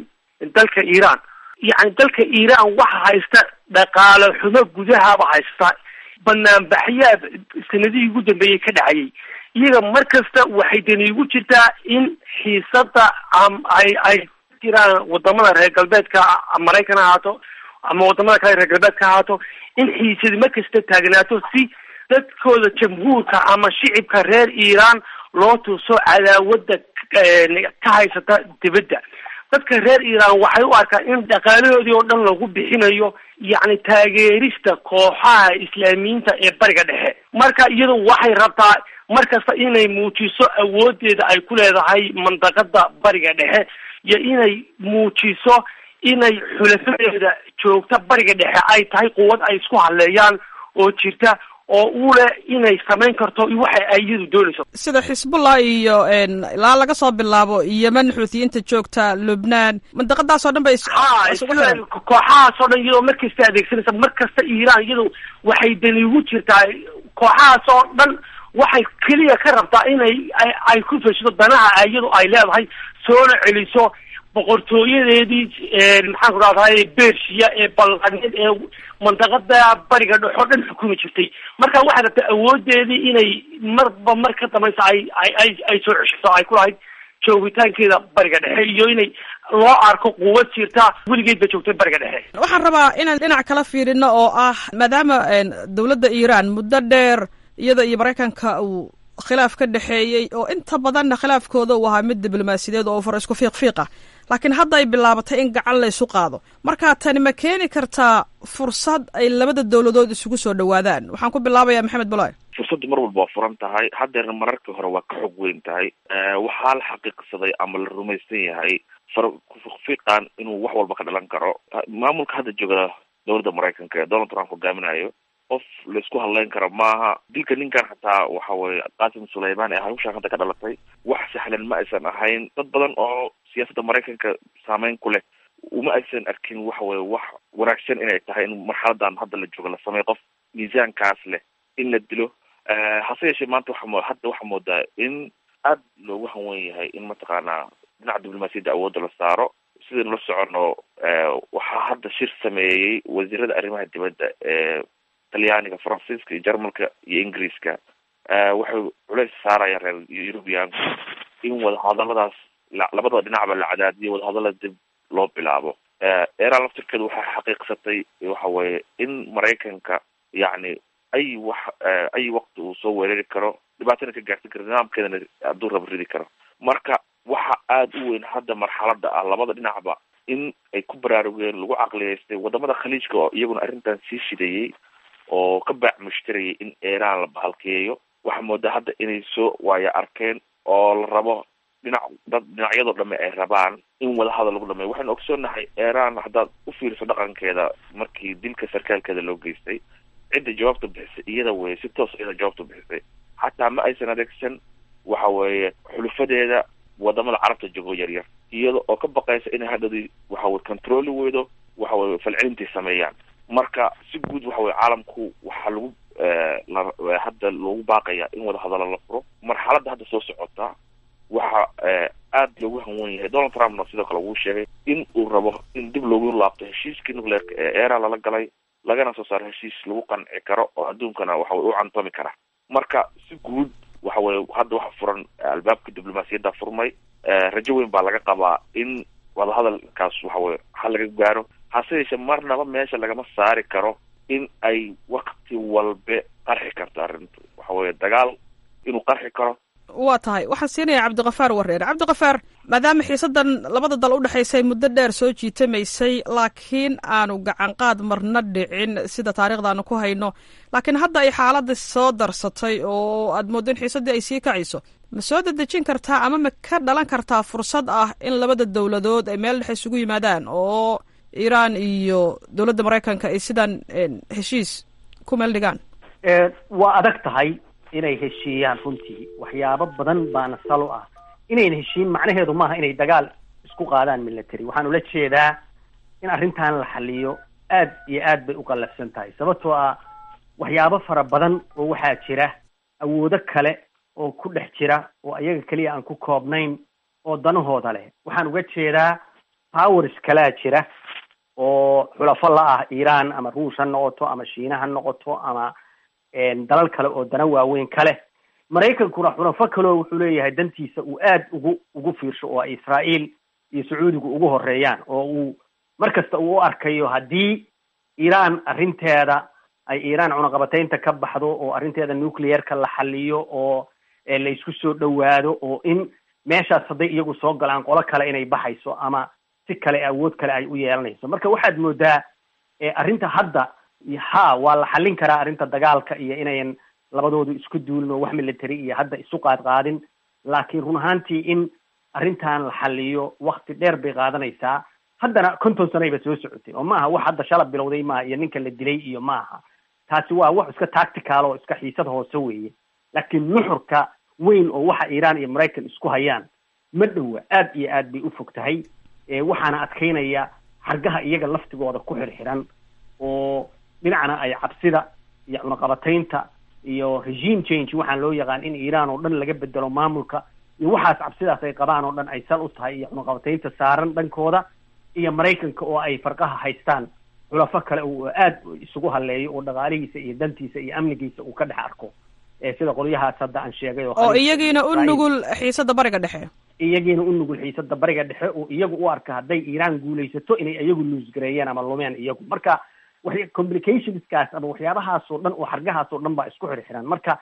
dalka iiraan yacni dalka iiraan waxa haysta dhaqaale xumo gudahaba haysta banaanbaxyaad sanadihii ugu dambeeyey ka dhacayay iyaga mar kasta waxay dani ugu jirtaa in xiisada ay ay jiraan wadamada reer galbeedka maraykan ha ahaato ama wadamada kale reer galbeedka ha ahaato in xiisadi mar kasta taagnaato si dadkooda jamhuurka ama shicibka reer iiraan loo tuso cadaawada ka haysata dibadda dadka reer iiraan waxay u arkaan in dhaqaalahoodii oo dhan lagu bixinayo yacni taageerista kooxaha islaamiyiinta ee bariga dhexe marka iyadu waxay rabtaa mar kasta inay muujiso awoodeeda ay ku leedahay mandaqada bariga dhexe iyo inay muujiso inay xulafadeeda joogta bariga dhexe ay tahay quwad ay isku hadleeyaan oo jirta oo u leh inay samayn karto waxa ay iyadu doonayso sida xisbullah iyo ilaa laga soo bilaabo yemen xuutiyiinta joogta lubnaan mandaqadaasoo dhan bay ha kooxahaas oo dhan iyadoo mar kasta adeegsanaysa mar kasta iiraan iyadu waxay dani ugu jirtaa kooxahaas oo dhan waxay keliya ka rabtaa inay ay ku feshido danaha iyadu ay leedahay soona celiso boqortooyadeedii maxaan ku rahdaay bershiya ee ballaneed ee mandaqada bariga dhexoo dhan xukumi jirtay marka waxay rabtaa awoodeedii inay marba mar ka dambaysa ay ay ay ay soo ceshato ay ku lahayd joogitaankeeda bariga dhexe iyo inay loo arko quwad jirta weligeed ba joogtay bariga dhexe waxaan rabaa inaan dhinac kala fiirino oo ah maadaama dowladda iiraan muddo dheer iyada iyo maraykanka uu khilaaf ka dhexeeyey oo inta badanna khilaafkooda uu ahaa mid diblomaasiyadeed oo far isku fiiq fiiq ah laakiin hadda ay bilaabatay in gacan laysu qaado marka tani ma keeni kartaa fursad ay labada dowladood isugu soo dhowaadaan waxaan ku bilaabayaa maxamed bulaay fursaddu mar walba waa furan tahay haddeerna mararkii hore waa ka xog weyn tahay waxaa la xaqiiqsaday ama la rumaysan yahay far fiiqan inuu wax walba ka dhalan karo maamulka hadda jooga dowladda maraykanka ee donald trump hogaaminayo qof laisku hadleyn karo maaha dilka ninkan xataa waxa weye qasim sulayman ee hawshaan hadda ka dhalatay wax sahlan ma aysan ahayn dad badan oo siyaasadda maraykanka saameyn ku leh uma aysan arkin waxa weye wax wanaagsan inay tahay in marxaladan hadda la jooga la sameeyo qof miisaankaas leh in la dilo hase yeeshee maanta waxa hadda waxaa moodaa in aad loogu hanwen yahay in mataqaanaa dhinaca diblomaasiyadda awoodda la saaro sidaynu la socono waxaa hadda shir sameeyey wasiirada arrimaha dibadda ee talyaaniga faransiiska iyo jarmalka iyo ingiriiska waxay culays saarayaan reer eurubianku in wadahadaladaas labada dhinacba la cadaadiyo wadahadalada dib loo bilaabo eran laftirkeedu waxay xaqiiqsatay waxa weeye in maraykanka yacni ay wax ay waqti uu soo weerari karo dhibaatana ka gaarsin karo nidaamkeedana hadduu raba ridi karo marka waxa aada u weyn hadda marxalada ah labada dhinacba in ay ku baraarugeen lagu caqliyeystay wadamada khaliijka oo iyaguna arrintan sii shidayey oo ka baac mushtarayay in iran la bahalkeeyo waxaa moodaa hadda inay soo waayo arkeen oo la rabo dhinac dad dhinacyadoo dhame ay rabaan in wadahadal lagu dhameeyo waxaynu ogsoonahay iran haddaad u fiiriso dhaqankeeda markii dilka sarkaalkeeda loo geystay cidda jawaabta bixisay iyada weye si toos iyada jawaabta bixisay xataa ma aysan adeegsan waxa weeye xulufadeeda wadamada carabta jogo yaryar iyada oo ka baqaysa inay hadhadi waxa weye controli weydo waxa weye falcelintay sameeyaan marka si guud waxa weye caalamku waxaa lagu hadda loogu baaqaya in wadahadalo la furo marxaladda hadda soo socota waxa aada loogu hanwen yahay donald trumpna sidoo kale wuu sheegay in uu rabo in dib loogu laabto heshiiskii nucleerka ee era lala galay lagana soo saaro heshiis lagu qanci karo oo adduunkana waxa weye u cantami kara marka si guud waxa weye hadda waxa furan albaabka diblomaasiyadda furmay rajo weyn baa laga qabaa in wadahadalkaas waxa weye hal laga gaaro hase yeeshee marnaba meesha lagama saari karo in ay wakti walbe qarxi karto arrintu waxa weye dagaal inuu qarxi karo waa tahay waxaan siinayaa cabdikafaar wareer cabdikafaar maadaama xiisadan labada dal u dhexaysay muddo dheer soo jiitamaysay laakiin aanu gacanqaad marna dhicin sida taariikhdaanu ku hayno laakiin hadda ay xaaladda soo darsatay oo aad mooddo in xiisaddii ay sii kacayso ma soo dedejin kartaa ama ma ka dhalan kartaa fursad ah in labada dowladood ay meel dhexe isugu yimaadaan oo iiraan iyo dowladda maraykanka ay sidan heshiis ku meel dhigaan waa adag tahay inay heshiiyaan runtii waxyaabo badan baana salo ah inayna heshiin macnaheedu maaha inay dagaal isku qaadaan military waxaan ula jeedaa in arrintan la xaliyo aad iyo aad bay u qallafsan tahay sababtoo ah waxyaabo fara badan oo waxaa jira awoodo kale oo ku dhex jira oo ayaga keliya aan ku koobnayn oo danahooda leh waxaan uga jeedaa powers kalaa jira oo xulafo la ah iiraan ama ruush ha noqoto ama shiina ha noqoto ama dalal kale oo dana waaweyn kale maraykankuna xulafo kaleo wuxuu leeyahay dantiisa uu aad ugu ugu fiirsho oo ay israa'iil iyo sacuudigu ugu horeeyaan oo uu mar kasta uu u arkayo haddii iiraan arrinteeda ay iiraan cunaqabataynta ka baxdo oo arrinteeda nuclearka la xaliyo oo la isku soo dhowaado oo in meeshaas hadday iyagu soo galaan qolo kale inay baxayso ama si kale awood kale ay u yeelanayso marka waxaad moodaa arrinta hadda ha waa la xallin karaa arrinta dagaalka iyo inayan labadoodu isku duulin oo wax military iyo hadda isu qaad qaadin laakiin run ahaantii in arrintan la xaliyo wakti dheer bay qaadanaysaa haddana konton sanayba soo socotay oo maaha wax hadda shalab bilowday maaha iyo ninka la dilay iyo maaha taasi waa wax iska tactical oo iska xiisad hoose weeye laakiin nuxurka weyn oo waxa iiraan iyo maraykan isku hayaan ma dhowa aad iyo aad bay u fog tahay waxaana adkaynaya xargaha iyaga laftigooda ku xirxiran oo dhinacna ay cabsida iyo cunaqabataynta iyo regime change waxaan loo yaqaan in iiraan oo dhan laga bedelo maamulka iyo waxaas cabsidaas ay qabaan oo dhan ay sal u tahay iyo cunaqabataynta saaran dhankooda iyo maraykanka oo ay farqaha haystaan xulafo kale uu aad isugu haleeyo oo dhaqaalihiisa iyo dantiisa iyo amnigiisa uu ka dhex arko sida qolyahaas hadda aan sheegay oo iyagiina u nugul xiisada bariga dhexe iyagiina u nugul xiisada bariga dhexe oo iyagu u arka hadday iiraan guulaysato inay iyagu luusgareeyeen ama lumeen iyagu marka wa complicationskaas ama waxyaabahaas oo dhan oo xargahaas oo dhan baa isku xirxiran marka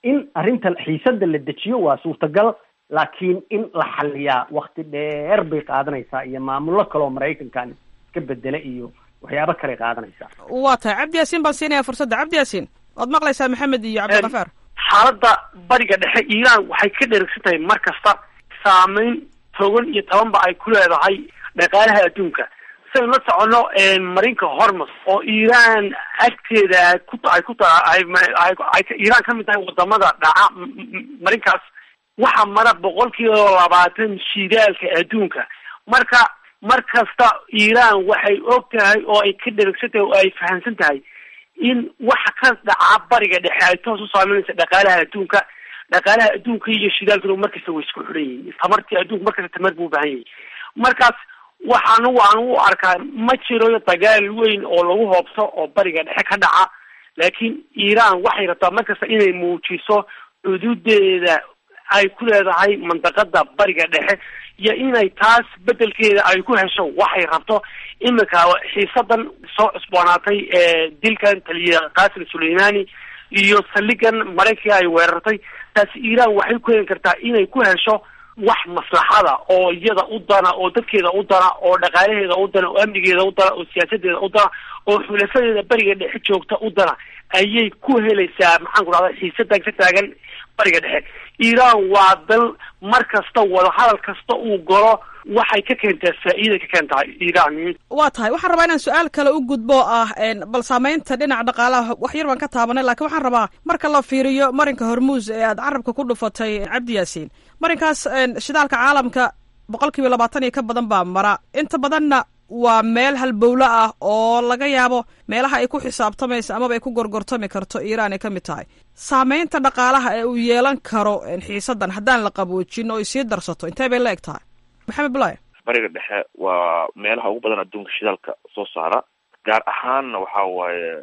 in arrinta xiisadda la dejiyo waa suurtagal laakiin in la xaliyaa wakti dheer bay qaadanaysaa iyo maamullo kaleoo maraykankan iska bedela iyo waxyaabo kale qaadanaysaa waa tahay cabdi yaasiin baan siinaya fursadda cabdi yaasiin waad maqlaysaa maxamed iyo cabdikafaar xaaladda bariga dhexe iiraan waxay ka dherigsan tahay mar kasta saameyn togan iyo tabanba ay ku leedahay dhaqaalaha adduunka saynu la soconno marinka hormus oo iiraan agteeda ku ay ku tahay ay iiraan ka mid tahay wadamada dhaca marinkaas waxaa mara boqol kiiba labaatan shidaalka adduunka marka mar kasta iiraan waxay og tahay oo ay ka dherigsan tahay oo ay fahamsan tahay in waxa ka dhaca bariga dhexe ay toos u saameynaysa dhaqaalaha adduunka dhaqaalaha adduunka iyo shidaalkuna markasta way isku xidhan yihiin tamartii adduunka markasta tamar buu ubahan yahay markaas waxaan waan u arkaa ma jiro dagaal weyn oo lagu hoobso oo bariga dhexe ka dhaca laakiin iiraan waxay rabtaa markasta inay muujiso xuduudeeda ay ku leedahay mandaqada bariga dhexe iyo inay taas bedelkeeda ay ku hesho waxay rabto iminka xiisadan soo cusboonaatay ee dilkan taliya qasim suleimani iyo saldhigan maraykanka ay weerartay taasi iiraan waxay ku heli kartaa inay ku hesho wax maslaxada oo iyada u dana oo dadkeeda u dana oo dhaqaalaheeda u dana oo amnigeeda u dana oo siyaasadeeda u dana oo xulafadeeda bariga dhexe joogta u dana ayay ku helaysaa maxaan ku dhahda xiisadan ka taagan bariga dhexe iiraan waa dal mar kasta wadahadal kasta uu galo waxay ka keentaa faa'iiday ka keentaa iiraan waa tahay waxaan rabaa inaan su-aal kale u gudbo ah bal saameynta dhinaca dhaqaalaha wax yar baan ka taabanay lakiin waxaan rabaa marka la fiiriyo marinka hormuus ee aad carabka ku dhufatay cabdi yaasiin marinkaas shidaalka caalamka boqol kiiba labaatan iyo ka badan baa mara inta badanna waa meel halbowlo ah oo laga yaabo meelaha ay ku xisaabtamaysa amaba ay ku gorgortami karto iiraan ay ka mid tahay saameynta dhaqaalaha ee uu yeelan karo xiisadan haddaan la qaboojin oo ay sii darsato intee bay la eg tahay maxamed bulaye bariga dhexe waa meelaha ugu badan adduunka shidaalka soo saara gaar ahaanna waxa waaye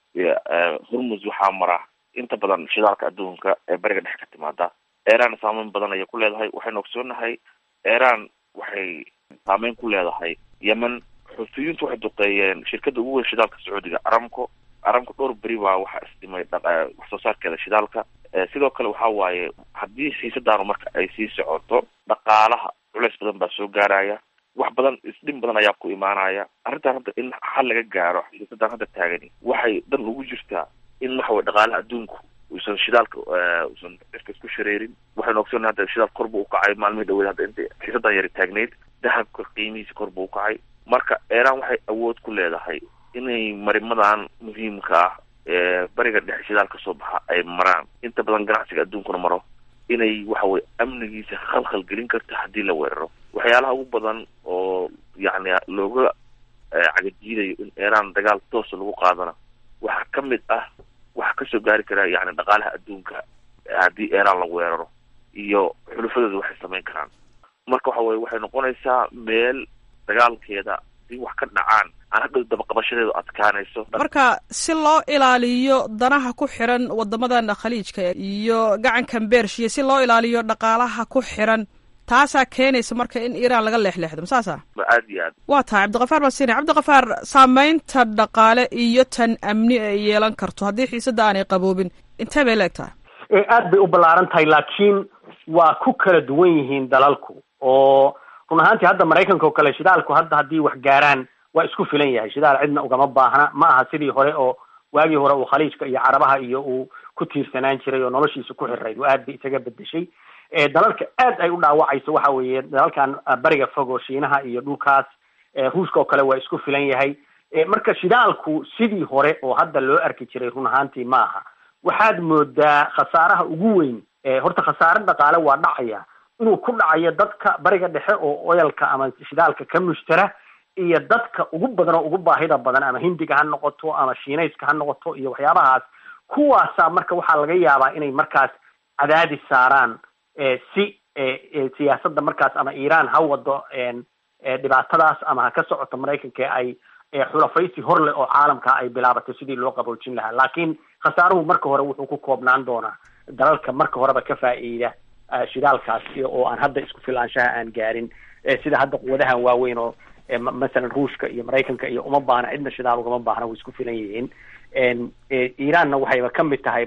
hormus waxaa mara inta badan shidaalka adduunka ee bariga dhexe ka timaada iran saameyn badan ayay ku leedahay waxaynu ogsoonahay iran waxay saameyn ku leedahay yemen xuutiyiintu waxay duqeeyeen shirkada ugu weyn shidaalka sacuudiga aramco aramco dhowr beri baa waxaa isdhimay wax soo saarkeeda shidaalka sidoo kale waxa waaye haddii siisadaanu marka ay sii socoto dhaqaalaha culeys badan baa soo gaaraya wax badan isdhin badan ayaa ku imaanaya arrintan hadda in xal laga gaaro siisadan hadda taagani waxay dan ugu jirtaa in waxa weye dhaqaalaha adduunku uusan shidaalka uusan cirka isku shareerin waxaynu ogsoonay hadda shidaal kor buu ukacay maalmihii dhaweed hadda inta xiisadan yari taagneyd dahabka qiimihiisa kor buu ukacay marka iran waxay awood ku leedahay inay marimadan muhiimka ah ee bariga dhexe shidaal kasoo baxa ay maraan inta badan ganacsiga adduunkuna maro inay waxa weye amnigiisa khalkhal gelin karto haddii la weeraro waxyaalaha ugu badan oo yacni looga cagajiidayo in iran dagaal toosa lagu qaadana waxaa ka mid ah waxaa kasoo gaari kara yani dhaqaalaha adduunka haddii iran la weeraro iyo xulufadooda waxay samayn karaan marka waxa weye waxay noqonaysaa meel dagaalkeeda si wax ka dhacaan aan hadhow dabaqabashadeedu adkaanayso marka si loo ilaaliyo danaha ku xiran wadamadan khaliijka iyo gacankan bershiya si loo ilaaliyo dhaqaalaha ku xiran taasaa keenaysa marka in iiraan laga leexleexdo ma saasa aad iyo aad waa tahay cabdikafaar baan siinaya cabdikafaar saameynta dhaqaale iyo tan amni ay yeelan karto haddii xiisada aanay qaboobin intee bay la eg tahay aad bay u ballaaran tahay laakiin waa ku kala duwan yihiin dalalku oo run ahaantii hadda maraykanka oo kale shidaalku hadda haddii wax gaaraan waa isku filan yahay shidaal cidna ugama baahna ma aha sidii hore oo waagii hore uu khaliijka iyo carabaha iyo uu ku tiirsanaan jiray oo noloshiisa ku xirayd oo aad bay isaga bedeshay dalalka aad ay u dhaawacayso waxa weeye dalalkan bariga fog oo shiinaha iyo dhulkaas ruushka oo kale waa isku filan yahay marka shidaalku sidii hore oo hadda loo arki jiray run ahaantii ma aha waxaad moodaa khasaaraha ugu weyn horta khasaare dhaqaale waa dhacaya inuu ku dhacayo dadka bariga dhexe oo oyalka ama shidaalka ka mushtara iyo dadka ugu badan oo ugu baahida badan ama hindiga ha noqoto ama shiinayska ha noqoto iyo waxyaabahaas kuwaasaa marka waxaa laga yaabaa inay markaas cadaadis saaraan si siyaasadda markaas ama iiraan ha wado dhibaatadaas ama ha ka socoto maraykanka ay xulafaysi hor leh oo caalamka ay bilaabato sidii loo qaboojin lahaa laakiin khasaaruhu marka hore wuxuu ku koobnaan doonaa dalalka marka horeba ka faa'iida shidaalkaas oo aan hadda isku filaanshaha aan gaarin sida hadda quwadahan waaweyn oo masalan ruushka iyo maraykanka iyo uma baahna cidna shidaal ugama baahna way isku filan yihiin iiraanna waxayba ka mid tahayba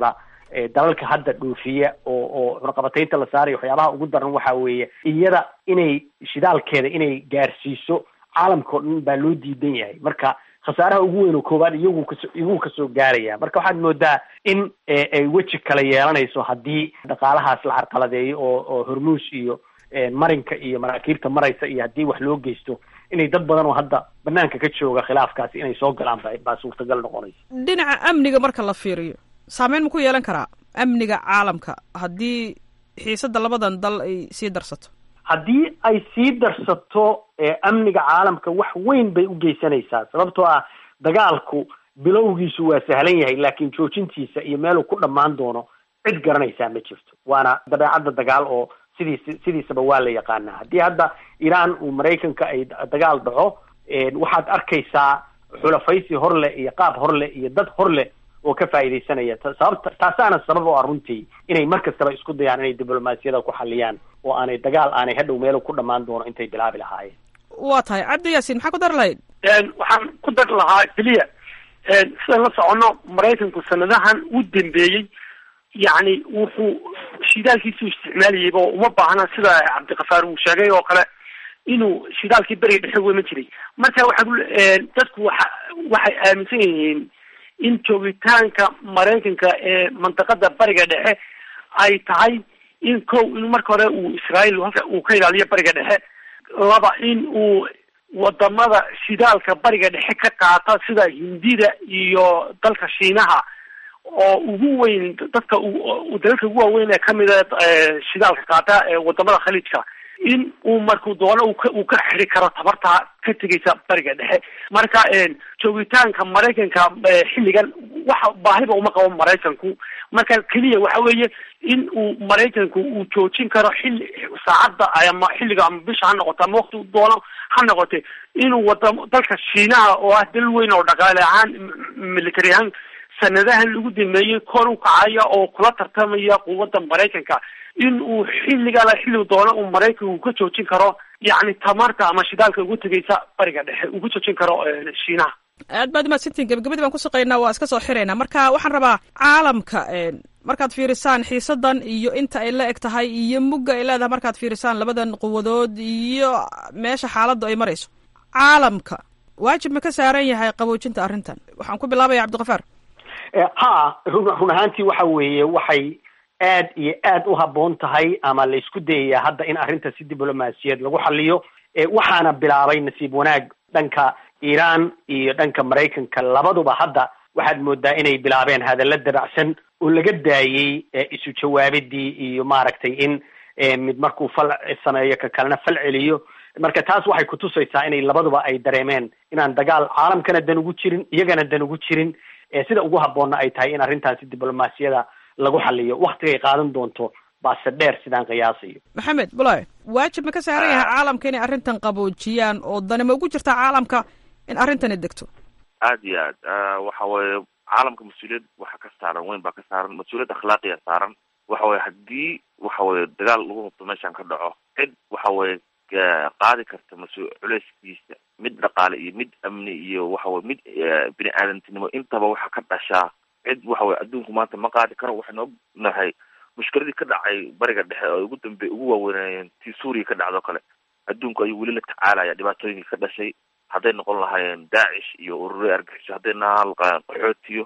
dalalka hadda dhoofiya oo oo cunaqabataynta la saarayo waxyaabaha ugu daran waxa weeye iyada inay shidaalkeeda inay gaarsiiso caalamka o dhan baa loo diidan yahay marka khasaaraha ugu weyn oo koowaad iyagu kaso iyagu kasoo gaaraya marka waxaad moodaa in ay weji kale yeelanayso haddii dhaqaalahaas la carqaladeeyo oo oo hormuus iyo marinka iyo maraakiibta maraysa iyo haddii wax loo geysto inay dad badan oo hadda banaanka ka jooga khilaafkaasi inay soo galaan ba baa suurtagal noqonaysa dhinaca amniga marka la fiiriyo saameyn ma ku yeelan karaa amniga caalamka haddii xiisadda labadan dal ay sii darsato haddii ay sii darsato amniga caalamka wax weyn bay u geysanaysaa sababtoo ah dagaalku bilowgiisu waa sahlan yahay laakiin joojintiisa iyo meeluu ku dhammaan doono cid garanaysaa ma jirto waana dabeecadda dagaal oo sidiis sidiisaba waa la yaqaanaa haddii hadda iiraan uu maraykanka ay dagaal dhaco waxaad arkaysaa xulafaysi hor leh iyo qaab hor leh iyo dad hor leh oo ka faa'iidaysanaya sababta taasaana sabab oo ah runtii inay mar kastaba isku dayaan inay diblomaasiyada ku xaliyaan oo aanay dagaal aanay hadhow meelo ku dhammaan doono intay bilaabi lahaayeen waa tahay cabdi yaasiin maxaa ku dari lahayd waxaan ku dari lahaa keliya sidaan la soconno maraykanku sanadahan u dambeeyey yacni wuxuu shidaalkiisu isticmaalayayba oo uma baahna sida cabdikafaar uu sheegay oo kale inuu shidaalkii beriga dhexe weman jiray marka waxaa dadku waxa waxay aaminsan yihiin in joogitaanka maraykanka ee mantaqada bariga dhexe ay tahay in kow in marka hore uu israael halka uu ka ilaaliyo bariga dhexe laba in uu wadamada shidaalka bariga dhexe ka qaata sida hindida iyo dalka shiinaha oo ugu weyn dadka dalalka ugu waaweyn ee kamida shidaalka qaata ee wadamada khaliijka in uu markuu doono uu ka xiri karo tabarta ka tegaysa bariga dhexe marka joogitaanka maraykanka xilligan waxa baahiba uma qabo maraykanku marka keliya waxa weeye in uu maraykanku uu joojin karo xilli saacadda ama xilliga ama bisha ha noqoto ama wakti doono ha noqote inuu wada dalka shiinaha oo ah dal weyn oo dhaqaale ahaan military ahaan sanadahan lagu dameeyey kor u kacaya oo kula tartamaya quwadda maraykanka in uu xilligala xilli doono uu maraykanku ka joojin karo yacni tamarta ama shidaalka ugu tegaysa bariga dhexe uu ka joojin karo shiinaha aad baad umahadsantiin gebagabadii baan ku shaqeynaa waa iska soo xiraynaa marka waxaan rabaa caalamka markaad fiirisaan xiisadan iyo inta ay la eg tahay iyo mugga ay leedahay markaad fiirisaan labadan quwadood iyo meesha xaaladdu ay marayso caalamka waajib ma ka saaran yahay qaboojinta arrintan waxaan ku bilaabaya cabdikafaar ha run run ahaantii waxa weeye waxay aad iyo aad u habboon tahay ama la isku dayayaa hadda in arrinta si diblomaasiyad lagu xaliyo waxaana bilaabay nasiib wanaag dhanka iiraan iyo dhanka maraykanka labaduba hadda waxaad moodaa inay bilaabeen hadalla dabacsan oo laga daayey isu jawaabidii iyo maaragtay in mid markuu fal sameeyo ka kalena fal celiyo marka taas waxay kutusaysaa inay labaduba ay dareemeen inaan dagaal caalamkana dan ugu jirin iyagana dan ugu jirin sida ugu habboonna ay tahay in arrintaasi diblomaasiyada lagu xaliyo waktigay qaadan doonto baase dheer sidaan qiyaasayo maxamed bulaye waajib ma ka saaran yahay caalamka inay arrintan qaboojiyaan oo dani ma ugu jirtaa caalamka in arrintani degto aad iyo aad waxa weeye caalamka mas-uuliyad waxa ka saaran weyn baa ka saaran mas-uuliyad akhlaaqiya saaran waxa weye haddii waxa weye dagaal lagu hubto meeshan ka dhaco cid waxa weye qaadi karta mas- culeyskiisa mid dhaqaale iyo mid amni iyo waxa weye mid bini aadantinimo intaba waxa ka dhashaa cid waxa weye adduunku maanta ma qaadi karo waxaynu ognahay mushkiladii ka dhacay bariga dhexe oo ugu dambe ugu waaweynayeen tii suuriya ka dhacdo kale adduunku ayuu weli la tacaalaya dhibaatooyinkii ka dhashay hadday noqon lahaayeen daacish iyo urure argaxiso hadday nahaan lahaayeen qaxootiyo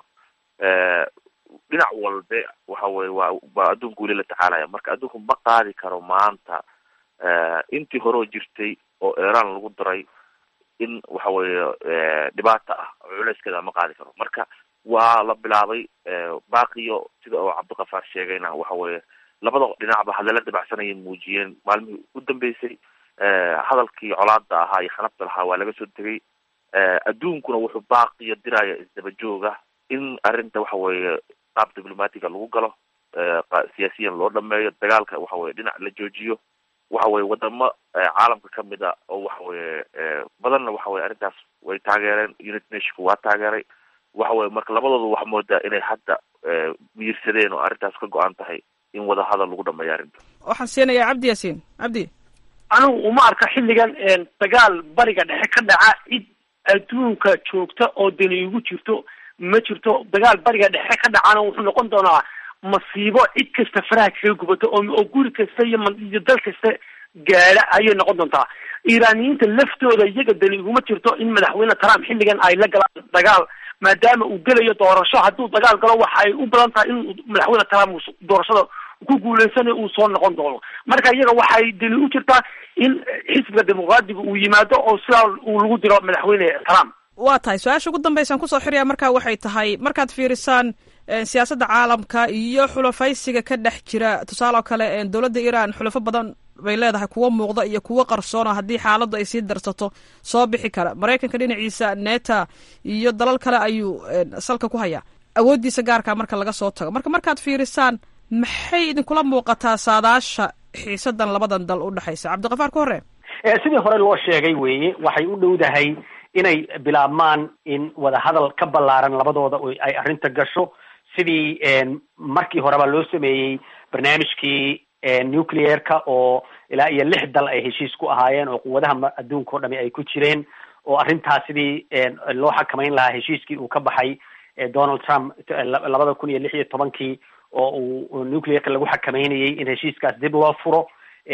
dhinac walbe waxa weye waa baa adduunku weli la tacaalaya marka adduunku ma qaadi karo maanta intii horeo jirtay oo iran lagu daray in waxa weeye dhibaata ah culeyskeeda ma qaadi karo marka waa la bilaabay baaqiyo sida oo cabdikafaar sheegayna waxa weeye labada dhinacba hadalla dabacsanayay muujiyeen maalmihii u dambeysay hadalkii colaada ahaa iyo xanabta lahaa waa laga soo tegay adduunkuna wuxuu baaqiyo diraya isdaba jooga in arrinta waxa weeye qaab diplomatiga lagu galo siyaasiyan loo dhameeyo dagaalka waxa weye dhinac la joojiyo waxa weye wadamo caalamka kamid a oo waxa weye badanna waxa weye arrintaas way taageereen unit nationku waa taageeray waxa weye marka labadooda waxaa moodaa inay hadda miyirsadeen oo arrintaas ka go-an tahay in wada hadal lagu dhameeyo arrinta waxaan siinayaa cabdi yaasiin cabdi anigu uma arka xilligan dagaal bariga dhexe ka dhaca cid adduunka joogta oo dani ugu jirto ma jirto dagaal bariga dhexe ka dhacana wuxuu noqon doonaa masiibo cid kasta faraha kaga gubato oo oo guri kasta iyo iyo dal kasta gaadha ayay noqon doontaa iiraaniyiinta laftooda iyaga dani iguma jirto in madaxweyne trump xilligan ay la galaan dagaal maadaama uu gelayo doorasho hadduu dagaal galo waxa ay u badan tahay in madaxweyne trump doorashada ku guuleysanayo uu soo noqon doono marka iyaga waxay dani u jirtaa in xisbiga dimuqraadiga uu yimaado oo sidaa uu lagu diro madaxweyne trump waa tahay su-aasha ugu dambeysaan kusoo xiraya markaa waxay tahay markaad fiirisaan siyaasadda caalamka iyo xulafaysiga ka dhex jira tusaale oo kale dowladda iran xulafo badan bay leedahay kuwo muuqda iyo kuwo qarsoona haddii xaaladdu ay sii darsato soo bixi kara maraykanka dhinaciisa neta iyo dalal kale ayuu salka ku hayaa awooddiisa gaarkaa marka laga soo tago marka markaad fiirisaan maxay idinkula muuqataa saadaasha xiisadan labadan dal u dhexaysa cabdiqafaar ka hore sidii hore loo sheegay weeye waxay u dhowdahay inay bilaabmaan in wadahadal ka ballaaran labadooda ay arrinta gasho sidii markii horeba loo sameeyey barnaamijkii nuclearka oo ilaa iyo lix dal ay heshiis ku ahaayeen oo quwadaha adduunka o dhami ay ku jireen oo arrintaas sidii loo xakamayn lahaa heshiiskii uu ka baxay donald trump labada kun iyo lix iyo tobankii oo uu nuclearka lagu xakameynayay in heshiiskaas dib loo furo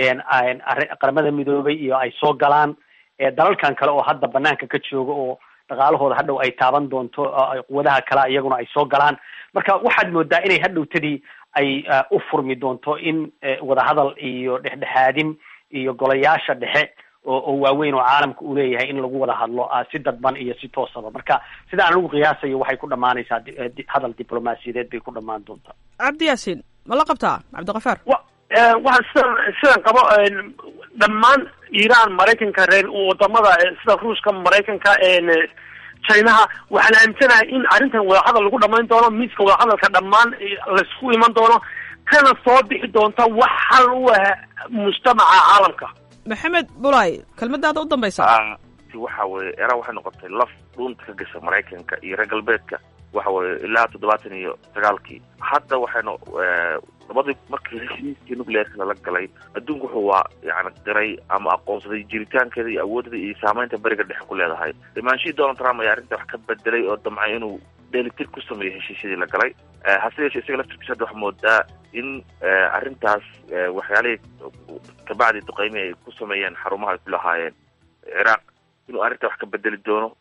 qaramada midoobay iyo ay soo galaan dalalkan kale oo hadda banaanka ka jooga oo dhaqaalahooda hadhow ay taaban doonto quwadaha kale iyaguna ay soo galaan marka waxaad moodaa inay hadhowtadii ay u furmi doonto in wadahadal iyo dhexdhexaadin iyo golayaasha dhexe oo waaweyn oo caalamka uu leeyahay in lagu wada hadlo si dadban iyo si toosaba marka sida aan ugu qiyaasayo waxay ku dhamaanaysaa hadal diblomaasiyadeed bay ku dhamaan doontaa cabdi yaasiin ma la qabtaa cabdiqafaar waxaan sidan sidan qabo dhammaan iiraan maraykanka reer wadamada sida ruushka maraykanka chinaha waxaan aaminsanahay in arrintan wadahadal lagu dhamayn doono miiska wadahadalka dhammaan laysku iman doono kana soo bixi doonta wax hal u ah mujtamaca caalamka maxamed bulay kelmadaada u dambaysa waxa weye era waxay noqotay laf dhuunta ka gasha maraykanka iyo reer galbeedka waxa weye ilaa toddobaatan iyo sagaalkii hadda waxaynu labadii markii heshiiskii nuclearka lala galay adduunku wuxuu waa yani diray ama aqoonsaday jiritaankeeda iyo awoodada iyo saameynta beriga dhexe ku leedahay imaanshihii donald trump ayaa arrinta wax ka bedelay oo damcay inuu dheelitir ku sameeyo heshiisyadii la galay hase yeeshee isaga laftirkiisa hadda waxaa moodaa in arrintaas waxyaalihii kabacdi duqeymi ay ku sameeyeen xarumaha ay ku lahaayeen ciraaq inuu arrinta wax ka bedeli doono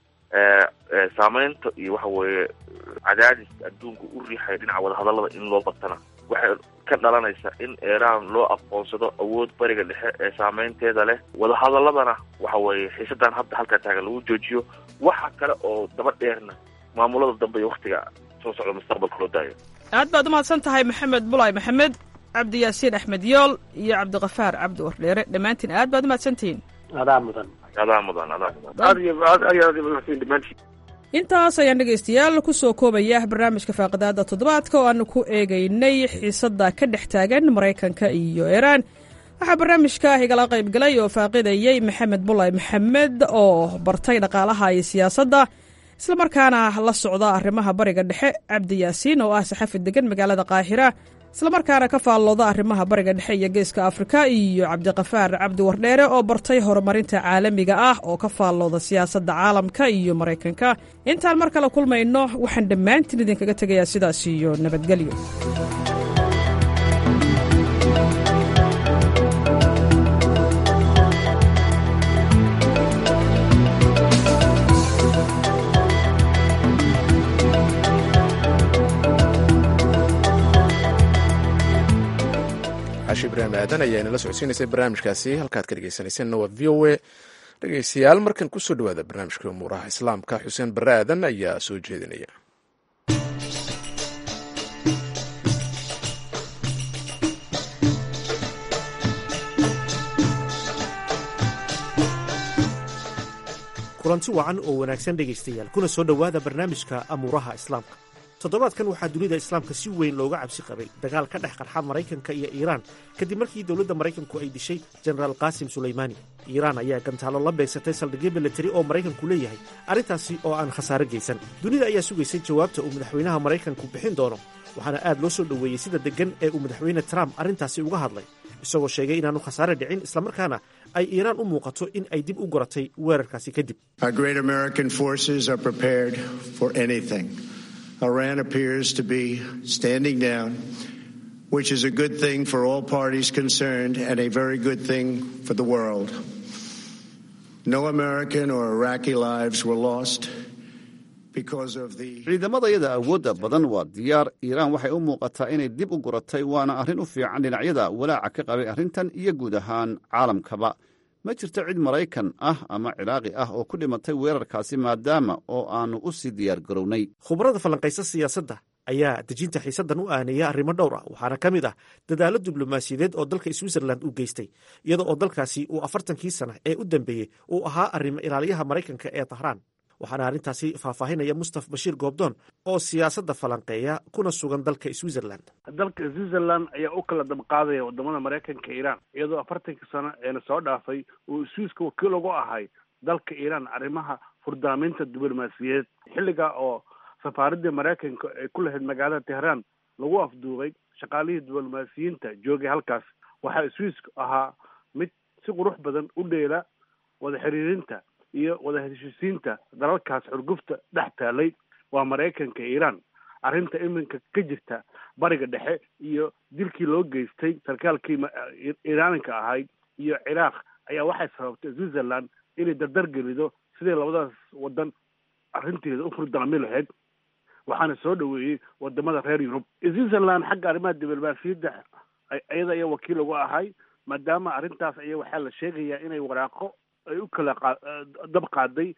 saameynta iyo waxa weeye cadaadis adduunka u riixaya dhinaca wadahadallada in loo batana waxay ka dhalanaysa in iiraan loo aqoonsado awood bariga dhexe ee saameynteeda leh wadahadaladana waxa weeye xiisadan hadda halkaa taagan lagu joojiyo waxa kale oo daba dheerna maamulada dambe iyo waktiga soo socda mustaqbalka loo daayo aad baad umahadsan tahay maxamed bulay maxamed cabdi yaasiin axmed yool iyo cabdiqafaar cabdi wardheere dhammaantiin aad baad umahadsantihiin adaa mudan adaa mudan adaa mudan aad iyo aad aad aad mahadsan dhamaantiin intaas ayaan dhegaystayaal ku soo koobaya barnaamijka faaqidaada toddobaadka oo aanu ku eegaynay xiisadda ka dhex taagan maraykanka iyo iiraan waxaa barnaamijka igala qayb galay oo faaqidayey maxamed bulay maxamed oo bartay dhaqaalaha iyo siyaasadda islamarkaana la socda arrimaha bariga dhexe cabdi yaasiin oo ah saxafi degan magaalada qaahira islamarkaana ka faallooda arrimaha bariga dhexe iyo geeska afrika iyo cabdiqafaar cabdi wardheere oo bartay horumarinta caalamiga ah oo ka faallooda siyaasadda caalamka iyo maraykanka intaan mar kale kulmayno waxaan dhammaantiin idinkaga tegayaa sidaas iyo nabadgelyo xaashi ibraahim aadan ayaa inala socodsiinaysay barnaamijkaasi halkaad ka dhegeysanayseena waa v o a dhegeystayaal markan kusoo dhawaada barnaamijka umuuraha islaamka xuseen barre aadan ayaa soo jeedinaya kulanti wacan oo wanaagsan dhegaystayaal kuna soo dhowaada barnaamijka amuuraha islaamka toddobaadkan waxaa dunida islaamka si weyn looga cabsi qabay dagaal ka dhex qarxa maraykanka iyo iiraan kadib markii dowladda maraykanku ay dishay jenaraal qaasim sulaymaani iiraan ayaa gantaalo la beegsatay saldhigyo milatari oo maraykanku leeyahay arrintaasi oo aan khasaare geysan dunida ayaa sugaysay jawaabta uu madaxweynaha maraykanku bixin doono waxaana aad loo soo dhoweeyey sida deggan ee uu madaxweyne trump arrintaasi uga hadlay isagoo sheegay inaanu khasaare dhicin islamarkaana ay iiraan u muuqato in ay dib u goratay weerarkaasi kadib Iran appears to be standing down which is a good thing for all parties concerned and a very good thing for the world. No American or Iraqi lives were lost because of the. ciidamadayada awoodda badan waa diyaar iiraan waxay u muuqataa inay dib u guratay waana arrin u fiican dhinacyada walaaca ka qabay arrintan iyo guud ahaan caalamkaba ma jirto cid maraykan ah ama ciraaqi ah oo ku dhimatay weerarkaasi maadaama oo aannu u sii diyaar garownay khubarada falanqaysa siyaasadda ayaa dejinta xiisaddan u aaneeya arrimo dhowr ah waxaana ka mid ah dadaallo diblomaasiyadeed oo dalka switzerland u geystay iyada oo dalkaasi uu afartankii sana ee u dambeeyey uu ahaa arrimo ilaaliyaha maraykanka ee tahraan waxaana arrintaasi faahfaahinaya mustaf bashiir goobdoon oo siyaasadda falanqeeya kuna sugan dalka switzerland dalka switzerland ayaa u kala dabqaadaya wadamada maraykanka iiraan iyadoo afartankii sano eena soo dhaafay uu swiiska wakiil ugu ahay dalka iiraan arrimaha furdaaminta diblomaasiyadeed xilliga oo safaaradii maraykanka ay ku lahayd magaalada tehraan lagu afduubay shaqaalihii diblomaasiyiinta joogay halkaas waxaa swiiska ahaa mid si qurux badan u dheela wada xiriirinta iyo wada heshiisiinta dalalkaas xurgufta dhex taalay waa maraykanka iiraan arrinta iminka ka jirta bariga dhexe iyo dilkii loo geystay sarkaalkii iiraaninka ahayd iyo ciraaq ayaa waxay sababtay switzerland inay dardar gelido siday labadaas wadan arrinteeda u furdaami lahayd waxaana soo dhaweeyey wadamada reer yurub switzerland xagga arrimaha diblomaasiyadda iyada ayaa wakiil uga ahay maadaama arrintaas aya waxaa la sheegayaa inay waraaqo ay u kala dab qaaday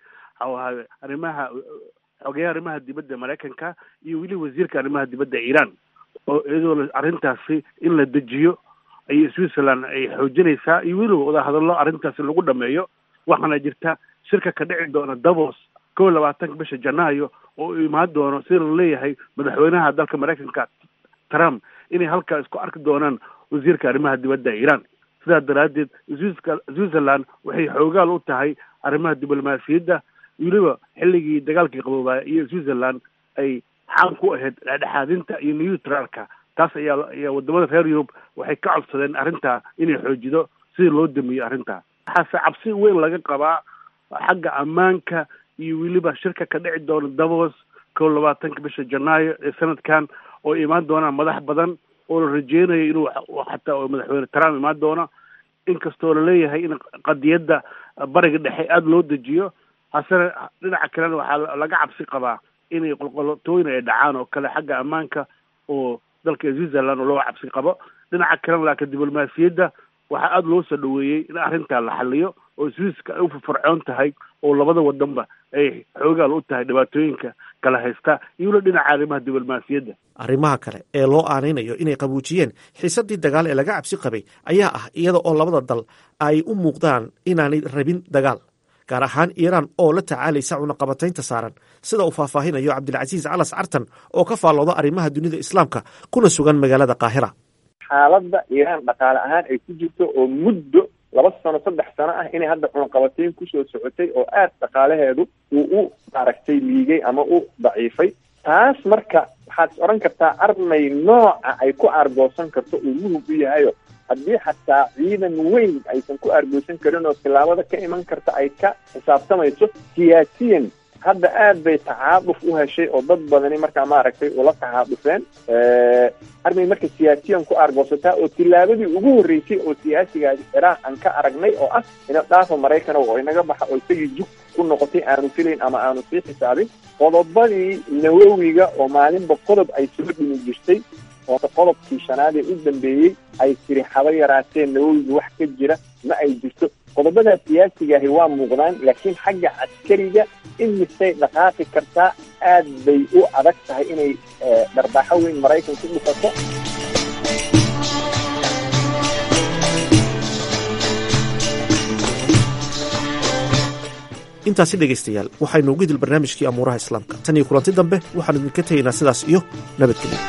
arrimaha xogeyaha arrimaha dibadda maraykanka iyo weli wasiirka arrimaha dibadda iiraan oo iyadoo arrintaasi in la dejiyo ayay switzerland ay xoojinaysaa iyo weliba wadahadallo arrintaasi lagu dhameeyo waxaana jirta shirka ka dhici doona davos kow iyo labaatanka bisha janaayo oo u imaan doono sida la leeyahay madaxweynaha dalka maraykanka trump inay halkaa isku arki doonaan wasiirka arrimaha dibadda iiraan sidaa daraaddeed switzerland waxay xoogaal u tahay arrimaha diblomaasiyadda weliba xilligii dagaalkii qaboobaya iyo switzerland ay xaan ku ahayd dhexdhexaadinta iyo neutralka taas ayaa ayaa wadamada reer yurub waxay ka codsadeen arrintaa inay xoojido sidii loo damiyo arrintaa waxaase cabsi weyn laga qabaa xagga ammaanka iyo weliba shirka ka dhici doona davos kow labaatanka bisha janaayo ee sanadkan oo imaan doonaan madax badan oo la rajeynayo inuu xataa madaxweyne trump imaan doono inkastoo laleeyahay in qadiyadda bariga dhexe aada loo dejiyo hasena dhinaca kalena waxaa laga cabsi qabaa inay qolqolotooyin ay dhacaan oo kale xagga ammaanka oo dalka switzerland oo loo cabsi qabo dhinaca kalena laakiin diblomaasiyadda waxaa aada loo soo dhaweeyey in arrintaa la xaliyo oo swiiska ay u firfircoon tahay oo labada wadanba ay xoogaal u tahay dhibaatooyinka kala haysta iyo weli dhinaca arrimaha diblomaasiyadda arrimaha kale ee loo aanaynayo inay qabuujiyeen xiisaddii dagaal ee laga cabsi qabay ayaa ah iyada oo labada dal ay u muuqdaan inaanay rabin dagaal gaar ahaan iiraan oo la tacaalaysa cunaqabataynta saaran sida uu faahfaahinayo cabdilcasiis calas cartan oo ka faallooda arrimaha dunida islaamka kuna sugan magaalada qaahira xaaladda iiraan dhaqaale ahaan ay ku jirto oo muddo laba sano saddex sano ah inay hadda cunaqabatayn kusoo socotay oo aada dhaqaalaheedu uu u maaragtay liigay ama u daciifay taas marka waxaad is odhan kartaa armay nooca ay ku aargoosan karto uu muhug u yahayo haddii xataa ciidan weyn aysan ku aargoosan karin oo tilaabada ka iman karta ay ka xisaabtamayso siyaasiyan hadda aad bay tacaaduf u heshay oo dad badani markaa maaragtay ula tacaadufeen armay marka siyaasiyan ku aargoosataa oo tilaabadii ugu horreysay oo siyaasigaasi ciraaq aan ka aragnay oo ah ina dhaafa maraykan oo inaga baxa oo isagii jug ku noqotay aanu filayn ama aanu sii xisaabin qodobadii nawowiga oo maalinba qodob ay soo dhimi jirtay oo qodobkii shanaad ee u dambeeyey ay tiri haba yaraateen nawowiga wax ka jira ma ay jirto qodobadaa siyaasigaahi waa muuqdaan laakiin xagga caskariga in misay dhaqaaqi kartaa aad bay u adag tahay inay dharbaaxo weyn maraykan ku dhufato intaasi dhegaystayaal waxaynu ugu idil barnaamijkii amuuraha islaamka tan iyo kulanti dambe waxaanu idinka tegaynaa sidaas iyo nabadgelyo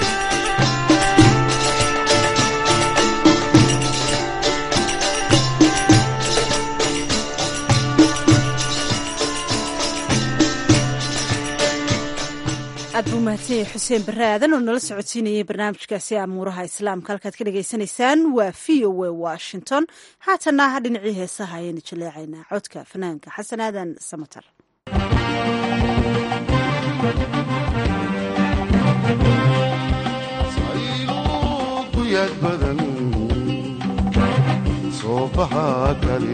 aad buu mahadsan yahay xuseen barre aadan oo nala socodsiinayay barnaamijkaasi amuuraha islaamka halkaad ka dhagaysanaysaan waa v o a washington haatana dhinacii heesaha ayaynu jaleecaynaa codka fanaanka xasan aadan samatar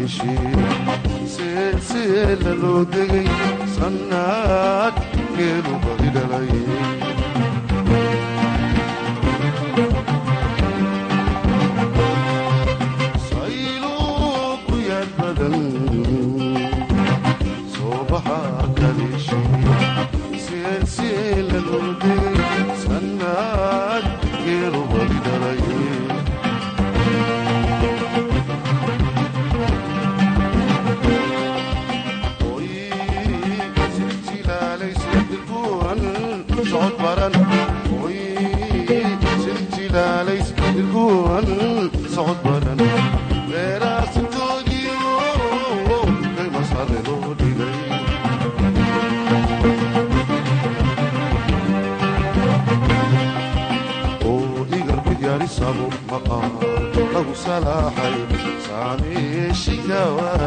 seela loo degay sannaad geelu badi dhalay sayluuq ku yaad badan soo baxa kaliishi seela loo degay sannaad geelu badi dhalay socod baran beeraasintoodiio kay masare loo dhigay oo igarku yaarisabo maqaa lagu salaaxay saameeshikawa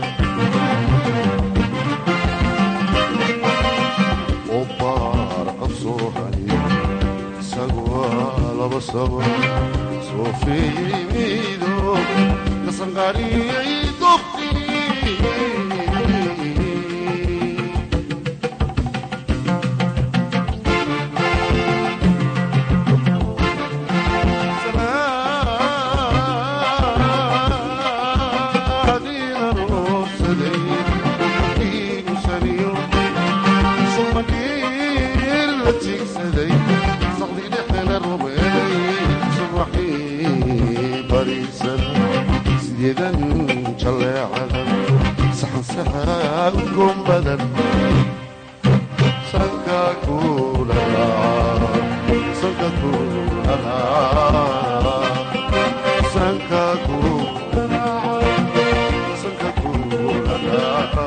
oo baar af soo hay isagu waa laba saba soo fiimido kasanqariyay dobti sideedan jaleecada saxansaxa udgoon badan sanka kuulaa sanka kuulaa sanka kuulaa sanka kuulaa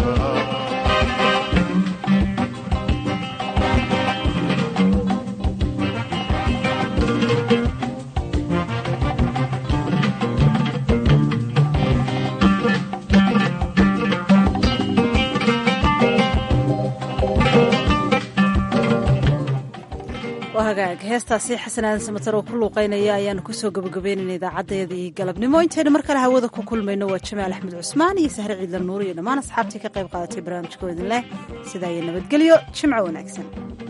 hagaag heestaasi xasan aadan samatar oo ku luuqeynaya ayaanu kusoo gabagabeynayna idaacadeedii galabnimo intaynu mar kale hawada ku kulmayno waa jamaal axmed cusmaan iyo sahre ciidla nuur iyo dhammaan asxaabtii ka qayb qaadatay barnaamijkoo idin leh sidaa iyo nabadgelyo jimco wanaagsan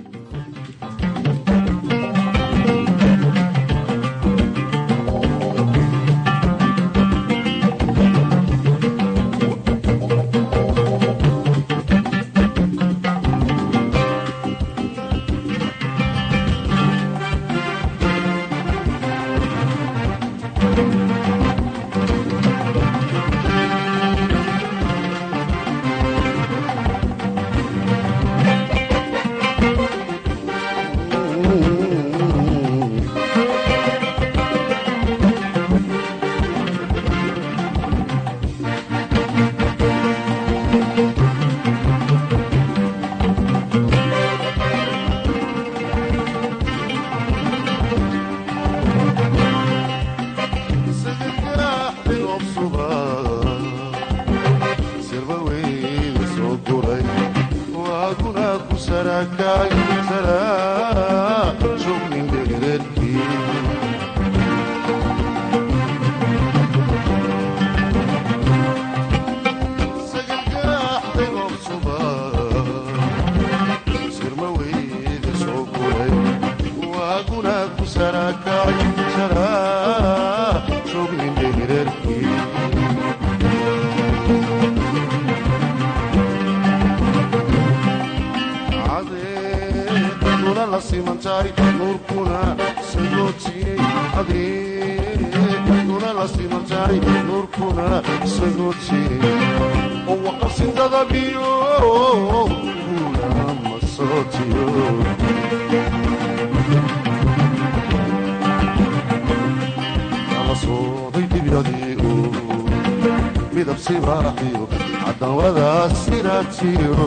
midab sibaaxiyo cadawadaas siraatiyo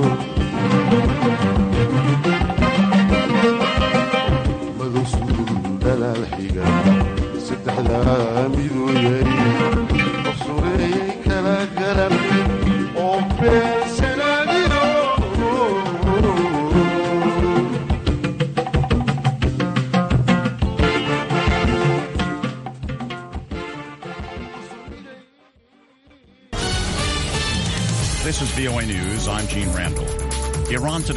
madow suul dalaal xiga saddexdaa miduu yari qof sureeyey kala garan oo beensanaadiyo VOA News, I'm Gene Randall. Iran today